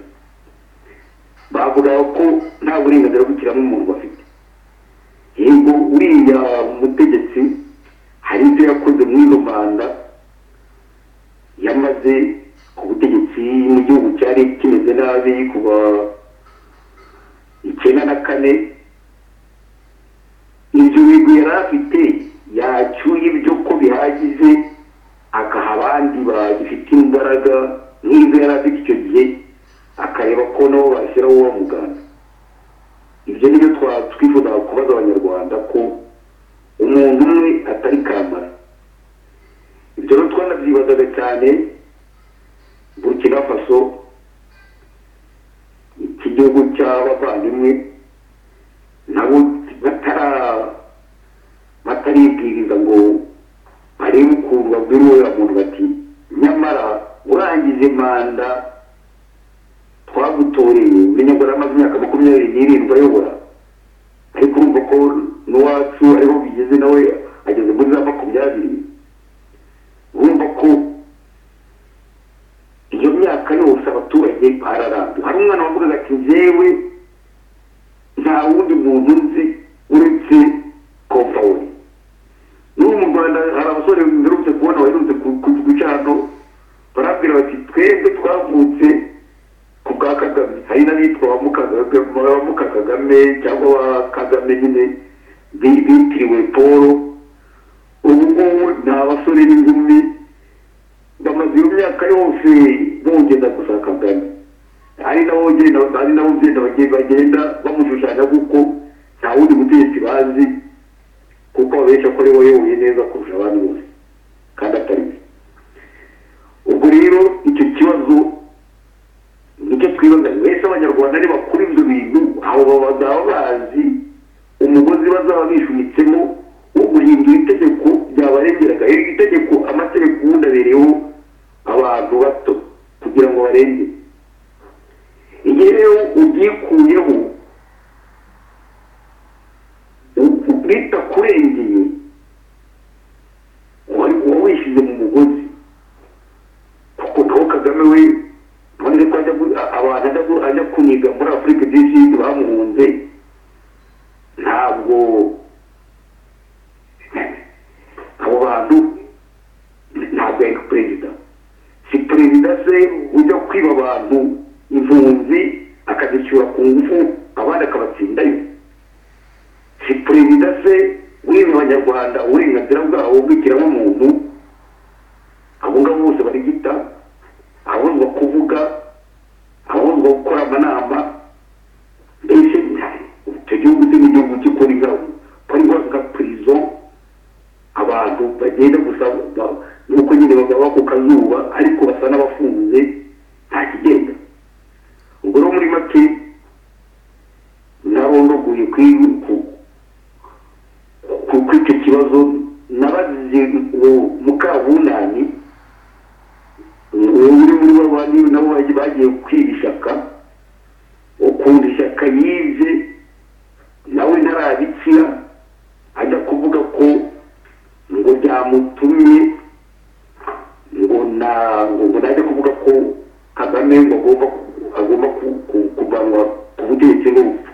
bavuga ko nta burenganzira bw'ikiremwamuntu bafite yego uriya mutegetsi hari ibyo yakoze muri iyo manda yamaze ku butegetsi mu gihugu cyari kimeze nabi kuva icyenda na kane ibyo bigwi yari afite yacyuye ibyo ko bihagije akaha abandi bagifite imbaraga nk'izo yari afite icyo gihe akareba ko nabo bashyiraho uwo muganda ibyo nibyo twa- twifuzaga kubaza abanyarwanda ko umuntu umwe atari kamara ibyo rero twanabyibazaga cyane burkina faso iki gihugu cy'abavandimwe nabo batara bataribwiriza ngo barebe ukuntu babwira uriya muntu bati nyamara urangije manda twagutoreye menya ngo aramaze imyaka makumyabiri n'irindwi ayobora ariko urumva ko n'uwacu ariho bigeze nawe ageze muri za makumyabiri urumva ko iyo myaka yose abaturage bararambiwe hari umwana wavugaga ati njyewe nta wundi muntu nzi uretse kompawuri n'ubu mu rwanda hari abasore mperutse kubona baherutse ku- ku- guca hano barabwira bati twebwe twavutse ku bwa kagame hari n'abitwa ba Mukagame- ba mukakagame cyangwa ba kagame nyine bi- bitiriwe paul ubu ngubu ni abasore n'inkumi bamaze iyo myaka yose bongeza gusa kagame ari nabo genda ari nabo genda bagenda bagenda bamushushanya kuko nta wundi butegetsi bazi kuko abenshi ko ariwe wayoboye neza kurusha abandi bose kandi atari we ubwo rero icyo kibazo nicyo twibaza mbese abanyarwanda nibakora ibyo bintu abo bazaba bazi umugozi bazaba bishunitsemo wo guhindura itegeko ryabarengeraga iri itegeko amategeko ubundi abereyeho abantu bato kugira ngo barengere igihe rero ubyikuyeho bitakurengeye wari uba wishyize mu mugozi kuko naho kagame we none ko ajya gu- a- abantu ajya gu- ajya kuniga muri afurika du sud bamuhunze ntabwo abo bantu ntabwo yari perezida si perezida se ujya kwiba abantu impunzi akazishyura ku ngufu abandi akabatsindayo si perezida se wiba abanyarwanda uburenganzira bwabo bw'ikiremwamuntu abo ngabo bose barigita abuzwa kuvuga abuzwa gukora amanama mbese nta- icyo gihugu se n'igihugu gikora ingabo ariko nka pirizo abantu bagenda gusa ba- nuko nyine bagaba ku kazuba ariko basa n'abafunze nta kigenda ubwo rero muri make narondoguye kwiruku kuko icyo kibazo nabazize uwo mukabunani uwo muri muri bo bandi nabo bagiye- bagiye kwiba ishyaka ukunda ishyaka yibye nawe ntarabikira ajya kuvuga ko ngo ryamutumye ngo na ngo ngo najya kuvuga ko kagame ngo agomba ku- agomba ku- ku- kuvanwa ku butegetsi n'urupfu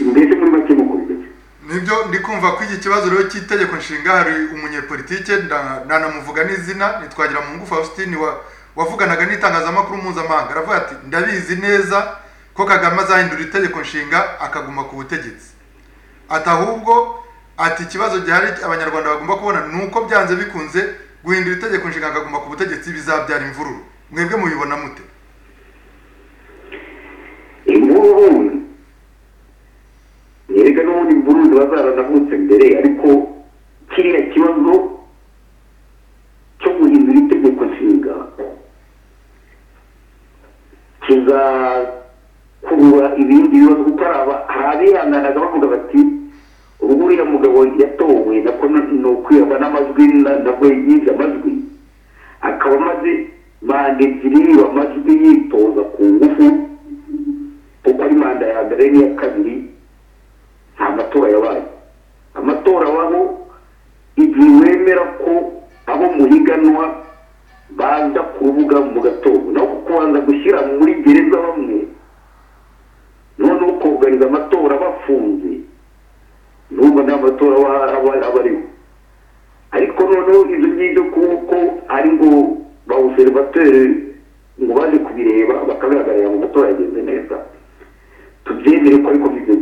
mbese muri make ni uko bimeze nibyo ndi kumva ko iki kibazo rero cy'itegeko nshinga hari umunyepolitike nda- ndanamuvuga n'izina ntitwagira mu ngufu faustin wa- wavuganaga n'itangazamakuru mpuzamahanga aravuga ati ndabizi neza ko kagame azahindura itegeko nshinga akaguma ku butegetsi ati ahubwo ati ikibazo gihari abanyarwanda bagomba kubona ni uko byanze bikunze guhindura itegeko nshinga akaguma ku butegetsi bizabyara imvururu mwebwe mubibona mute imvururu yereka n'ubundi imvururu bazaranavutse mbere ariko kiriya kibazo cyo guhindura itegeko nshinga kizakurura ibindi bibazo kuko hari aba- hari abihanganaga bavuga bati ubwo uriya mugabo yatowe nako n- ni ukwirwa n'amajwi na- nabwo yize amajwi akaba amaze manda ebyiri yiba amajwi yitoza ku ngufu kuko ari manda ya mbere n'iya kabiri nta matora yabaye amatora abaho igihe wemera ko abo muhiganwa baza ku rubuga mugatorwa naho kubanza gushyira muri gereza bamwe noneho koganiza amatora bafunze nubwo nta matora aba- aba- aba ariho ariko noneho ibyo ngibyo kuko ari ngo ba observateri ngo baze kubireba bakabihagararira mu matora yagenze neza tubyemere ko ariko bimeze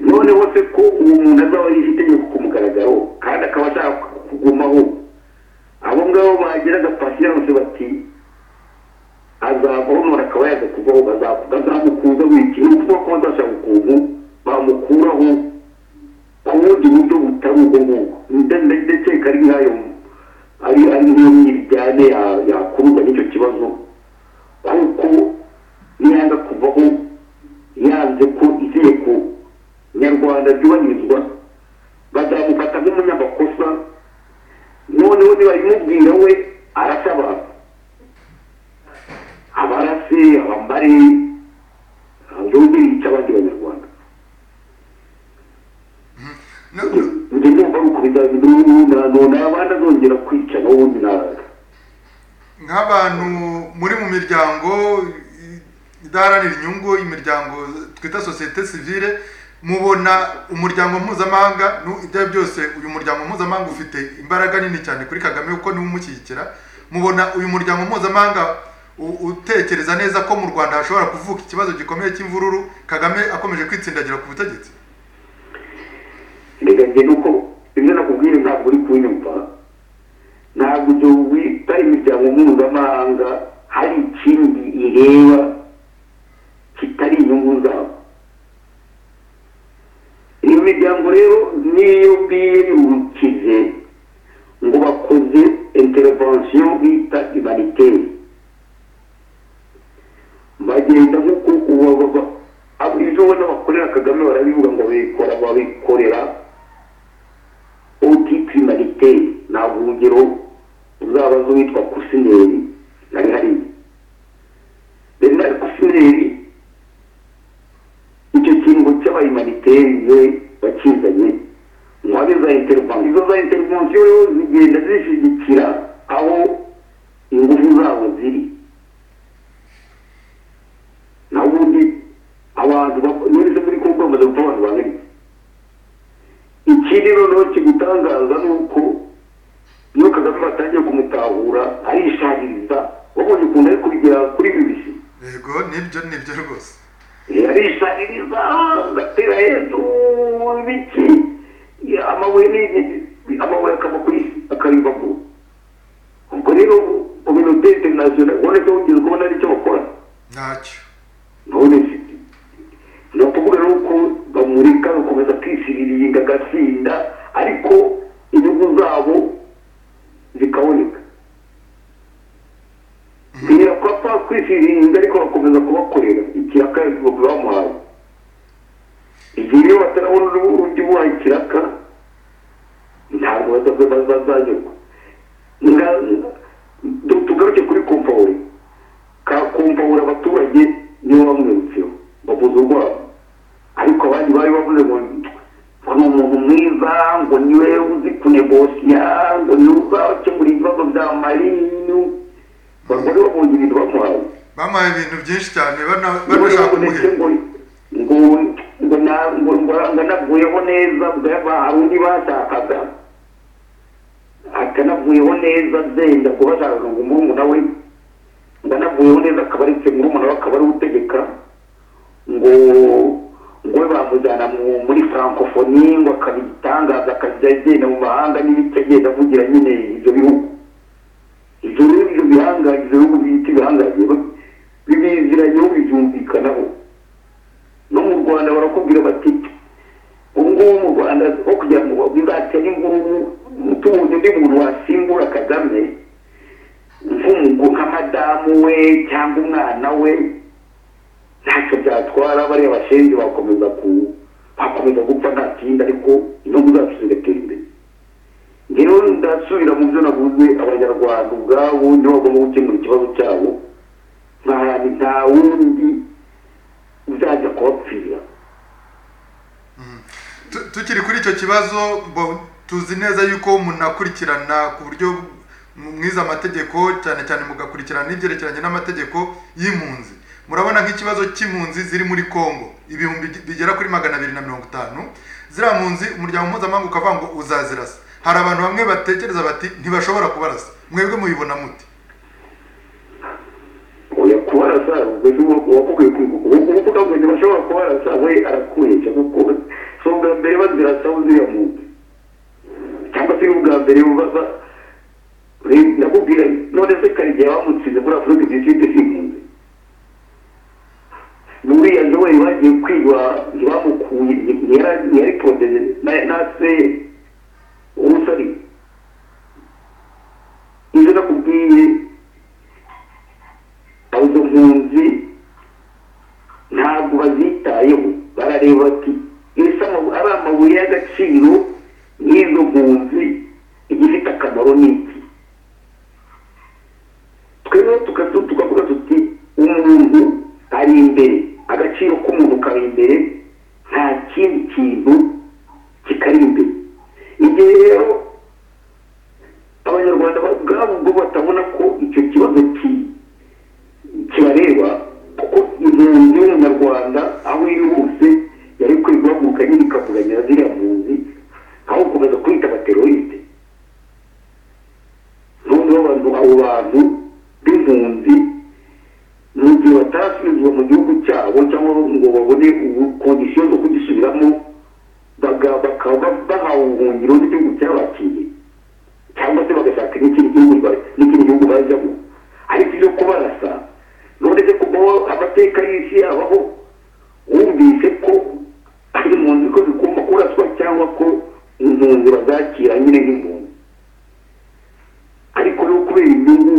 noneho se ko uwo muntu azaba yishe itegeko ku mugaragaro kandi akaba ashaka kugumaho abo ngabo bageraga pasiyanse bati azavaho none akaba yaza kuvaho bazamukuramo ukuntu bamukuraho ku bundi buryo butari ubwo ngubwo Nde- nde- ndakeka ari nk'ayo ari ari nk'iyo myijyane ya- yakururwa n'icyo kibazo kuko niyanga kuvaho yanze ko itegeko nyarwanda ryubahirizwa bazamufata nk'umunyamakosa noneho nibabimubwira we arasaba abarase abambare yongere yica abandi banyarwanda No- no- njye numva ari ukubita none abandi azongera kwica n'ubundi nawe nk'abantu muri mu miryango i- idaharanira inyungu imiryango twita sosiyete sivile mubona umuryango mpuzamahanga nu- ibyo ari byo byose uyu muryango mpuzamahanga ufite imbaraga nini cyane kuri kagame kuko niwe umushyigikira mubona uyu muryango mpuzamahanga u- utekereza neza ko mu rwanda hashobora kuvuka ikibazo gikomeye cy'imvururu kagame akomeje kwitsindagira ku butegetsi reka njye nuko ibyo nakubwiye ntabwo uri kunyumva ntabwo ibyo wita imiryango mpuzamahanga hari ikindi ireba kitari inyungu zabo iyo miryango rero niyo birukize ngo bakoze intervention bita humanitaire bagenda nk'uko ubu- ubu- ubu- abo- ibyo ubona bakorera kagame barabivuga ngo babikora babikorera otiti humanitaire ntabwo urugero uzabaze uwitwa kusineri nari hariya bernard kusineri icyo kingo cy'abahumaniteri we bakizanye muhabe za intervention izo za intervention rero zigenda zishyigikira aho ingufu zabo ziri naho ubundi abantu bak- nubise muri kongo bamaze gupfa abantu bangana ikindi noneho kigutangaza ni uko iyo kagame batangiye kumutahura arishahiriza wabonye ukuntu ari kubigera kuri bibisi yego nibyo nibyo rwose yarishahiriza agatera yesu ibiki amabuye ni- amabuye akava ku isi akabibagura ubwo rero kominote interinasiyonari ubona cyo wigeze kubona ari cyo bakora ntacyo none si- ni ukuvuga rero ko bamureka bakomeza kwisiriringa agatsinda ariko inyungu zabo zikaboneka bwira ko apfa kwisiringa ariko bakomeza kubakorera ikiraka ibihumbi bamuhaye igihe rero batarabona uburyo buhaye ikiraka ntabwo bazajya bazanyurwa Nga- tu- tugaruke kuri kompawuri kakumbura abaturage nibo bamwirutseho bavuza urwabo ariko abandi bari bavuze ngo ngo ni umuntu mwiza ngo niwe uzi kunegosiya ngo niwe uzakemura ibibazo bya marinu bagore babonye ibintu bamuhaye bamuhaye ibintu byinshi cyane bana- banashaka ndetse kumuhera ngo ngo ngo na- ngo ngo anavuyeho neza ubwo yaba- hari undi bashakaga atanavuyeho neza byenda kuba ashakaga ngo murumuna we ngo anavuyeho neza akaba aretse murumuna we akaba ari utegeka ngo ngo we bamujyana mu- muri francophonie ngo akaba igitangaza akajya agenda mu mahanga n'ibiki agenda avugira nyine ibyo bihugu ibyo rero ibyo bihangaje ibyo bihugu bita ibihangaje bibiziranye aho bibyumvikanaho no mu rwanda barakubwira bati ubu ngubu mu rwanda aho kugira ngo bizatere imvururu tubuze undi muntu wasimbura kagame nk'umugu nka madamu we cyangwa umwana we ntacyo byatwara bariya bashenzi bakomeza ku bakomeza gupfa nta kindi ariko inyungu zacu zigatera imbere rero ndasubira mu byo navuze abanyarwanda ubwabo nibo bagomba gukemura ikibazo cyabo nta nta wundi uzajya kubapfira Tu- tukiri kuri icyo kibazo bo- tuzi neza yuko munakurikirana ku buryo mwiza amategeko cyane cyane mugakurikirana n'ibyerekeranye n'amategeko y'impunzi murabona nk'ikibazo cy'impunzi ziri muri congo ibihumbi gi- bigera kuri magana abiri na mirongo itanu ziriya mpunzi umuryango mpuzamahanga ukavuga ngo uzazirasa hari abantu bamwe batekereza bati ntibashobora kubarasa mwebwe mubibona mute oya kubarasa wakubwiye kuvuga ngo ntibashobora kubarasa we arakuyeca kuko si ubwa mbere bazirasaho ziriya muntu cyangwa se ubwa mbere baza nakubwira none se kare igihe bamutsinze muri afurika disite simpunze buriya yoweri bagiye kwigwa ntibamukuye ntiyaripondeze nase umusore ibyo nakubwiye izo mpunzi ntabwo bazitayeho barareba ati ibisa ari amabuye y'agaciro n'izo mpunzi igifite akamaro ni iki twebwe tukazu tukavuga tuti umuntu ari imbere agaciro k'umuntu kari imbere nta kindi kintu kikari imbere igihe rero abanyarwanda ubwabo ubwo batabona ko icyo kibazo ki- kibareba kuko impunzi y'umunyarwanda aho iri hose yari kwiye guhaguruka nyine ikavuganya ziriya mpunzi aho gukomeza kwita abateroriste none abantu abo bantu b'impunzi mu gihe batarasubizwa mu gihugu cyabo cyangwa ngo babone ubu kondisiyo zo kugisubiramo baga- bakaba bahawe ubuhungiro n'igihugu cyabakiriye cyangwa se bagashaka n'ikindi gihugu ba- n'ikindi gihugu bajyamo ariko ibyo kubarasa none se kubaho amateka y'isi yabaho wumvise ko ari impunzi ko zigomba kuraswa cyangwa ko impunzi bazakira nyine nk'impunzi ariko rero kubera inyungu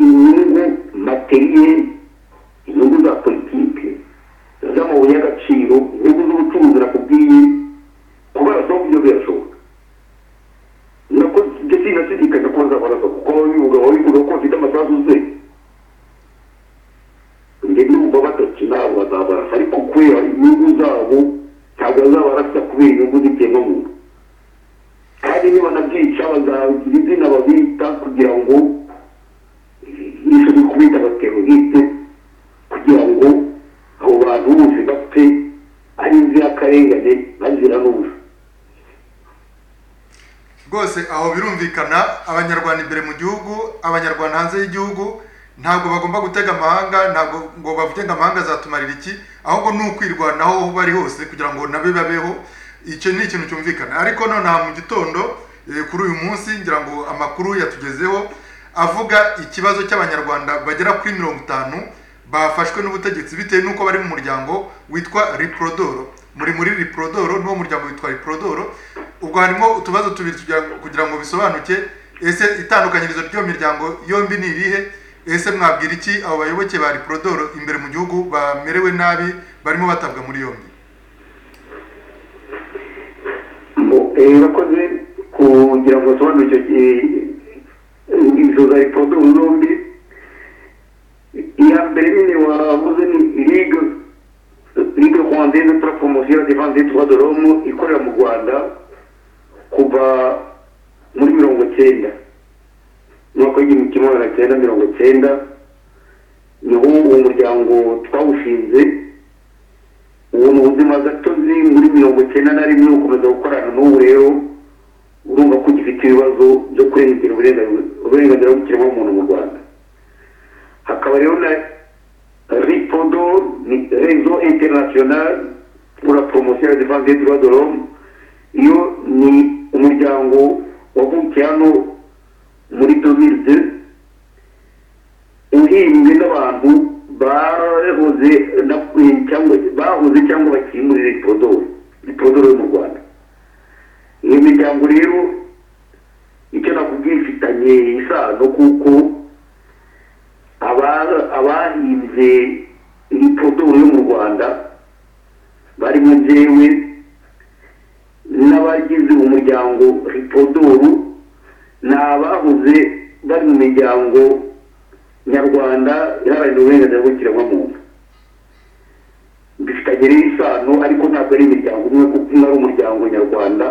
inyungu materiye inyungu za politike z'amabuye y'agaciro inyungu z'ubucuruzi nakubwiye kubarazaho ibyo birashoboka nako ibyo sinashidikanya ko bazabaraza kuko babivuga babivuga ko bafite amasaha uzuye njye ndumva batoki nabo bazabarasa ariko kubera inyungu zabo ntabwo bazabarasa kubera inyungu z'ikiremwamuntu kandi niba nabyica bazagira izina babita kugira ngo n'ishuri kubita abateroriste kugira ngo abo bantu bose bapfe ari inzirakarengane bazira n'ubusa rwose aho birumvikana abanyarwanda imbere mu gihugu abanyarwanda hanze y'igihugu ntabwo bagomba gutega amahanga ntabwo ngo bavuge ngo amahanga azatumarira iki ahubwo ni ukwirwanaho aho bari hose kugira ngo nabe babeho icyo ni ikintu cyumvikana ariko nonaha mu gitondo eh, kuri uyu munsi ngira ngo amakuru yatugezeho avuga ikibazo cy'abanyarwanda bagera kuri mirongo itanu bafashwe n'ubutegetsi bitewe n'uko bari mu muryango witwa riprodoro muri muri riprodoro n'uwo muryango witwa riprodoro ubwo harimo utubazo tubiri tugira- kugira ngo bisobanuke ese itandukanyirizo ry'iyo miryango yombi ni irihe ese mwabwira iki abo bayoboke ba riprodoro imbere mu gihugu bamerewe nabi barimo batabwa muri yombi ngo eh, bakoze kugira ngo basobanure icyo eh, ingingo za reprodumu zombi iya mbere nyine wavuze ni ligue ligue rwandaise pour la promotion et la défense des droits de l'homme ikorera mu rwanda kuva muri mirongo cyenda umwaka w'igihumbi kimwe magana cyenda mirongo cyenda niho uwo muryango twawushinze ubu ni ubuzima gatozi muri mirongo icyenda na rimwe gukomeza gukorana n'ubu rero urumva ko gifite ibibazo byo kurengera uburenganzira- uburenganzira bw'ikiremwamuntu mu rwanda hakaba rero na ripodo ni rezo interinasiyonali pour la promotion ya defanse des droits de l'homme iyo ni umuryango wavukiye hano muri 2002 uhimbwe n'abantu bahoze na cyangwa bahoze cyangwa bakiri muri ripodoro ripodoro yo mu rwanda iyi miryango rero icyo nakubwiye ifitanye isano kuko aba- abahinze ripodoro yo mu rwanda barimo njyewe n'abagize umuryango ripodoro ni abahoze bari mu miryango nyarwanda iharanira uburenganzira bw'ikiremwamuntu bifitanye rero isano ariko ntabwo ari imiryango umwe kuko umwe ari umuryango nyarwanda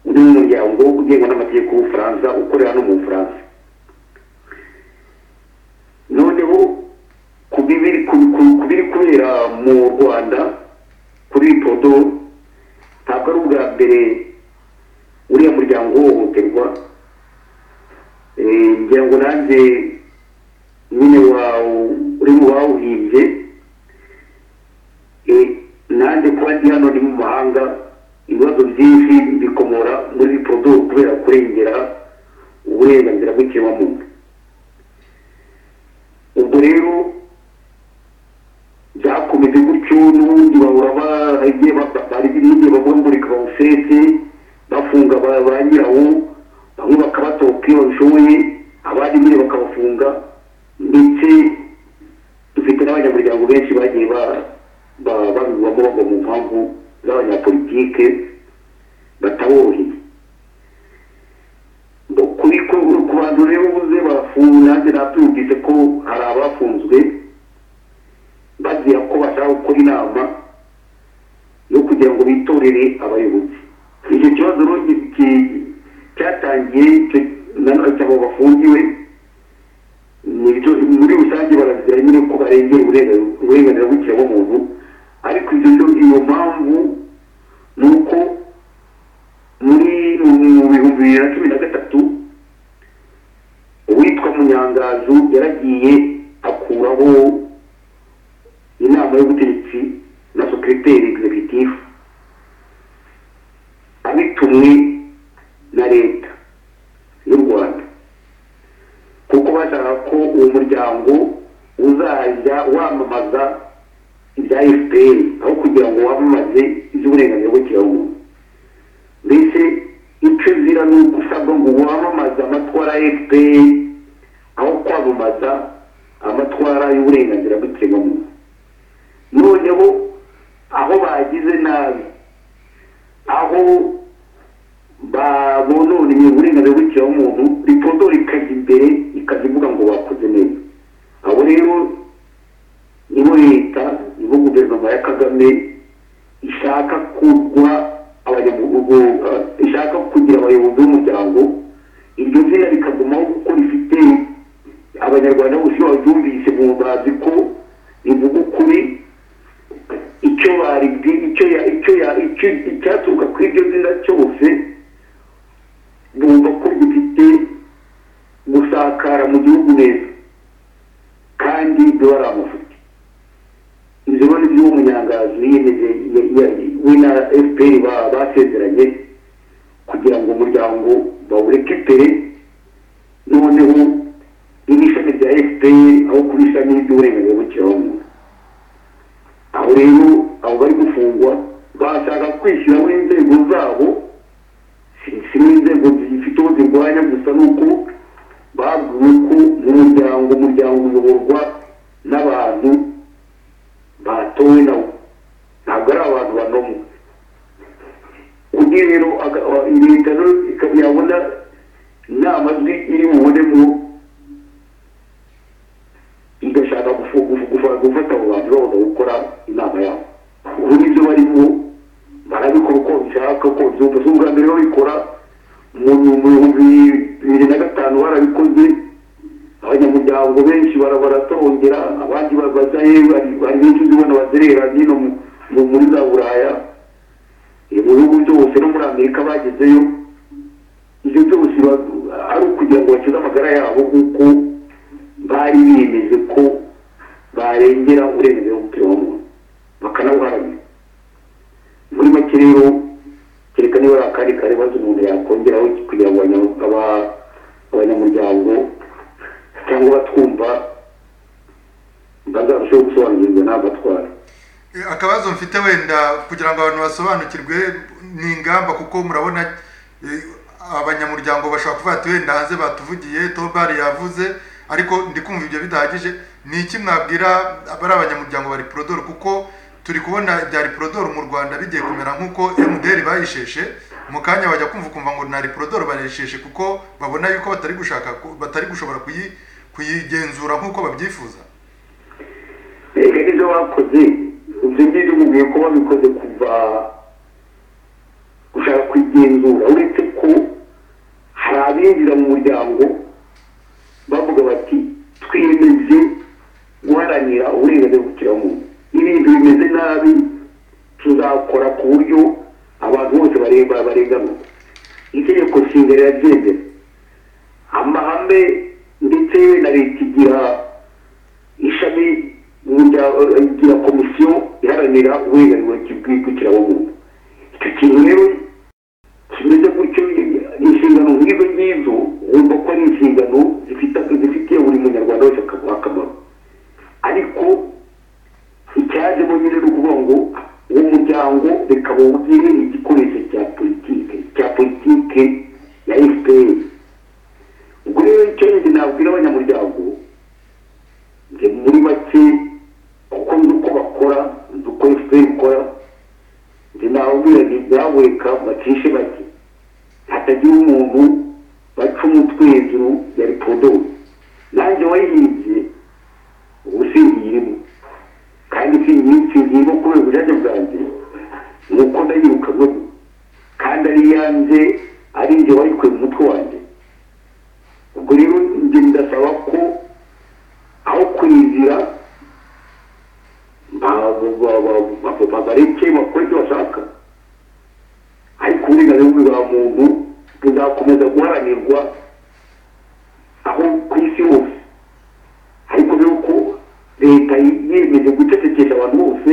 undi ni umuryango ugengwa n'amategeko y'ubufaransa ukorera hano mu bufaransa noneho ku bibiri ku- ku- ku biri kubera mu rwanda kuri poto ntabwo ari ubwa mbere uriya muryango uhohoterwa Eh, ngira ngo nanjye nyine wawe uri mu bawuhimbye eh, nanjye kuba ndi hano ni mu mahanga ibibazo byinshi bikomora muri porodoro kubera kurengera uburenganzira bw'ikiremwamuntu ubwo rero byakomeje ba- ba nyirawo bamwe bakabatoka iyo babishoboye abandi nyine bakabafunga ndetse dufite n'abanyamuryango benshi bagiye ba- ba- babivamo bagwa mu mpamvu z'abanyapolitike bataboroheye kuri ko ku bantu rero ubuze barafunze nanjye nabyumvise ko hari abafunzwe bagira ko bashaka gukora inama yo kugira ngo bitorere abayobozi icyo kibazo rero gi- gi- cyatangiye icyo- na none cyabo bafungiwe ni byo- muri rusange baragira nyine ko barengera uburenganzira- uburenganzira bw'ikiremwamuntu ariko ibyo byo- iyo mpamvu ni uko muri mu bihumbi bibiri na cumi na gatatu uwitwa munyangazu yaragiye akuraho inama y'ubutegetsi na sekiriteri egizegitifu abitumwe na leta y'u rwanda kuko bashaka ko uwo muryango uzajya wamamaza ibya fpr aho kugira ngo wamamaze iby'uburenganzira bw'ikiremwamuntu mbese icyo uzira ni uko usabwa ngo wamamaze amatwara ya fpr aho kwamamaza amatwara y'uburenganzira bw'ikiremwamuntu noneho aho bagize nabi aho babononeye uburenganzira bw'ikiremwamuntu ripoto rikajya imbere ikaza ivuga ngo bakoze neza abo rero nibo leta nibo guverinoma ya kagame ishaka kugwa abanyamuryango ishaka kugira abayobozi b'umuryango iryo zina rikagumaho kuko rifite abanyarwanda bose babyumvise mu bazi ko rivuga ukuri icyo baribwiye icyo ya icyo ya icyo icyaturuka kuri iryo zina cyose bumva ko gifite gusakara mu gihugu neza kandi biba ari amafuti inzu rero by'uwo munyangazi yiyemeje ya- ya- w'intara fpr ba- basezeranye kugira ngo umuryango bawureke imbere noneho iri ishami rya fpr aho kuri ishami ry'uburenganzira bw'ikiremwamuntu aho rero abo bari gufungwa bashaka kwishyiraho inzego zabo si- si n'inzego zifite uwo zirwanya gusa ni uko babwiwe ko mu muryango umuryango uyoborwa n'abantu batowe nawo ntabwo ari abantu banomwe undi rero aga- wa- leta rero ikaba yabona nta majwi iri bubonemo igashaka gufu- gufu- gufa- gufata abo bantu babaga gukora inama yabo ubu nibyo barimo barabikora uko bishaka ko byumva si ubwa mbere babikora mu mu bihumbi bibiri na gatanu barabikoze abanyamuryango benshi bara- baratorongera abandi babazaye bari bari benshi uzibona bazerera hino mu- mu- muri za buraya Eh, mu bihugu byose no muri amerika bagezeyo ibyo byose ba- ari ukugira ngo bakize amagara yabo kuko bari biyemeje ko barengera uburenganzira bw'ikiremwamuntu bakanabuharanira muri make rero kereka niba ari akandi karebazo umuntu yakongeraho kugira ngo abanya- aba- abanyamuryango cyangwa abatwumva bazarusheho gusobanukirwa n'abatwara Eh, akabazo mfite wenda kugira ngo abantu basobanukirwe ni ingamba kuko murabona eh, abanyamuryango bashobora kuvuga ati wenda hanze batuvugiye tobari yavuze ariko ndi kumva ibyo bidahagije ni iki mwabwira abari abanyamuryango ba riporodoro kuko turi kubona ibya riporodoro mu rwanda bigiye kumera nk'uko mdr bayisheshe mu kanya bajya kumva ukumva ngo na riporodoro barayisheshe kuko babona yuko batari gushaka ku- batari gushobora kuyi- kuyigenzura nk'uko babyifuza reka n'ibyo bakoze ibyo ngibyo mubwiye ko babikoze kuva gushaka kwigenzura uretse ko hari abinjira mu muryango bavuga bati twiyemeje guharanira uburenganzira bw'ikiremwamuntu ibintu bimeze nabi tuzakora ku buryo abantu bose bareba barenganurwa itegeko nshinga rirabyemera amahame ndetse na leta igira ishami umuryango igira komisiyo iharanira uburenganzira bw'ikiremwamuntu icyo kintu rero kimeze gutyo inshingano nk'izo ngizo wumva ko ari inshingano zifite zifitiye buri munyarwanda wese aka- akamaro ariko icyajemo nyine ni ukuvuga ngo uwo muryango reka bawugire igikoresho cya politike cya politike politiki ya fpr ubwo rero icyo njye nabwira abanyamuryango njye muri make kuko nzi uko bakora nzi uko fpr ikora njye nababwira nti ntibaweka bacishe bake hatagira umuntu baca umutwe hejuru ya ripodosi nanjye wayirinze ubu singiyirimo kandi singiyirimo kubera uburyarya bwanjye ni uko ndayirukanyemo kandi ari iyanjye ari njye wayikuye mu mutwe wanjye ubwo rero njye ndasaba ko aho kuyizira bareke bakora ibyo bashaka ariko uburenganzira bwa muntu buzakomeza guharanirwa aho ku isi hose ariko rero ko leta yiyemeje gucecekesha abantu bose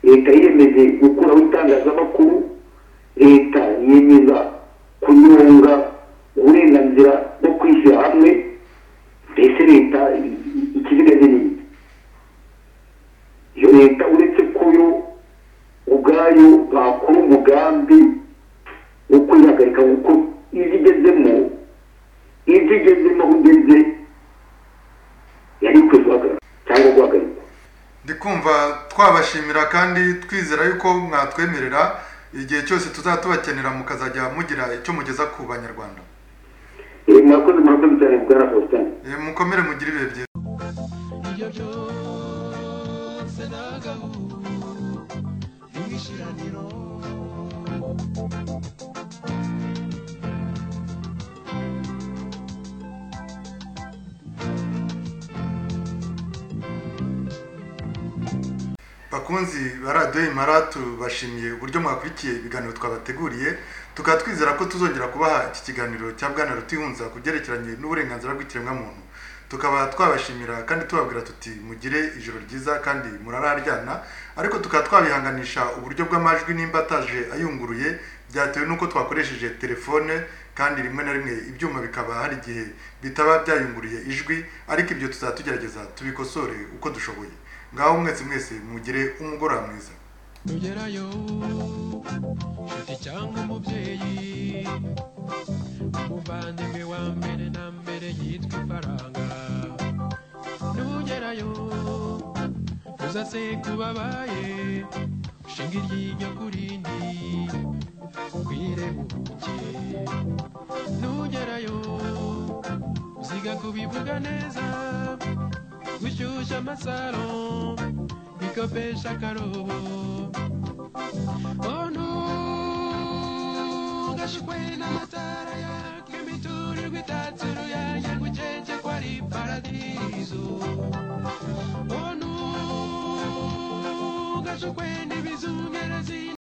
leta yiyemeje gukuraho itangazamakuru leta yemeza kunyonga uburenganzira bwo kwishyira hamwe mbese leta ikizigaje neza iyo leta uretse ko yo ubwayo bakora umugambi wo kwihagarika kuko izi igezemo izi igezemo aho ugeze yari ikwiye guhagarara cyangwa guhagarikwa ndi kumva twabashimira kandi twizera yuko mwatwemerera igihe cyose tuzatubakenera mukazajya mugira icyo mugeza ku banyarwanda Eh, murakoze murakoze cyane bwana faustin Eh, mukomere mugire ibihe byiza ibyo byose nagahu n'imishiraniro bakunzi ba radiyo imara tubashimiye uburyo mwakurikiye ibiganiro twabateguriye tukaba twizera ko tuzongera kubaha iki kiganiro cya bwana rutihunza ku byerekeranye n'uburenganzira bw'ikiremwamuntu tukaba twabashimira kandi tubabwira tuti mugire ijoro ryiza kandi murararyana ariko tukaba twabihanganisha uburyo bw'amajwi n'imbataje ayunguruye byatewe n'uko twakoresheje telefone kandi rimwe na rimwe ibyuma bikaba hari igihe bitaba byayunguriye ijwi ariko ibyo tuzaba tugerageza tubikosore uko dushoboye ngaho mwese mwese mugire umugoroba mwiza tugerayo nshuti cyangwa umubyeyi umuvandimwe wa mbere na mbere yitwa ifaranga nugerayo uzase kubabaye ushinga iryinyo ku rindi ukwire buke nugerayo uziga kubivuga neza gushyushya amasaro bikopesha akarobo ono gashikwena matara yake miturirwa itatse uruyange gucece ko ari paradizo ono gashikwena ibizungerezi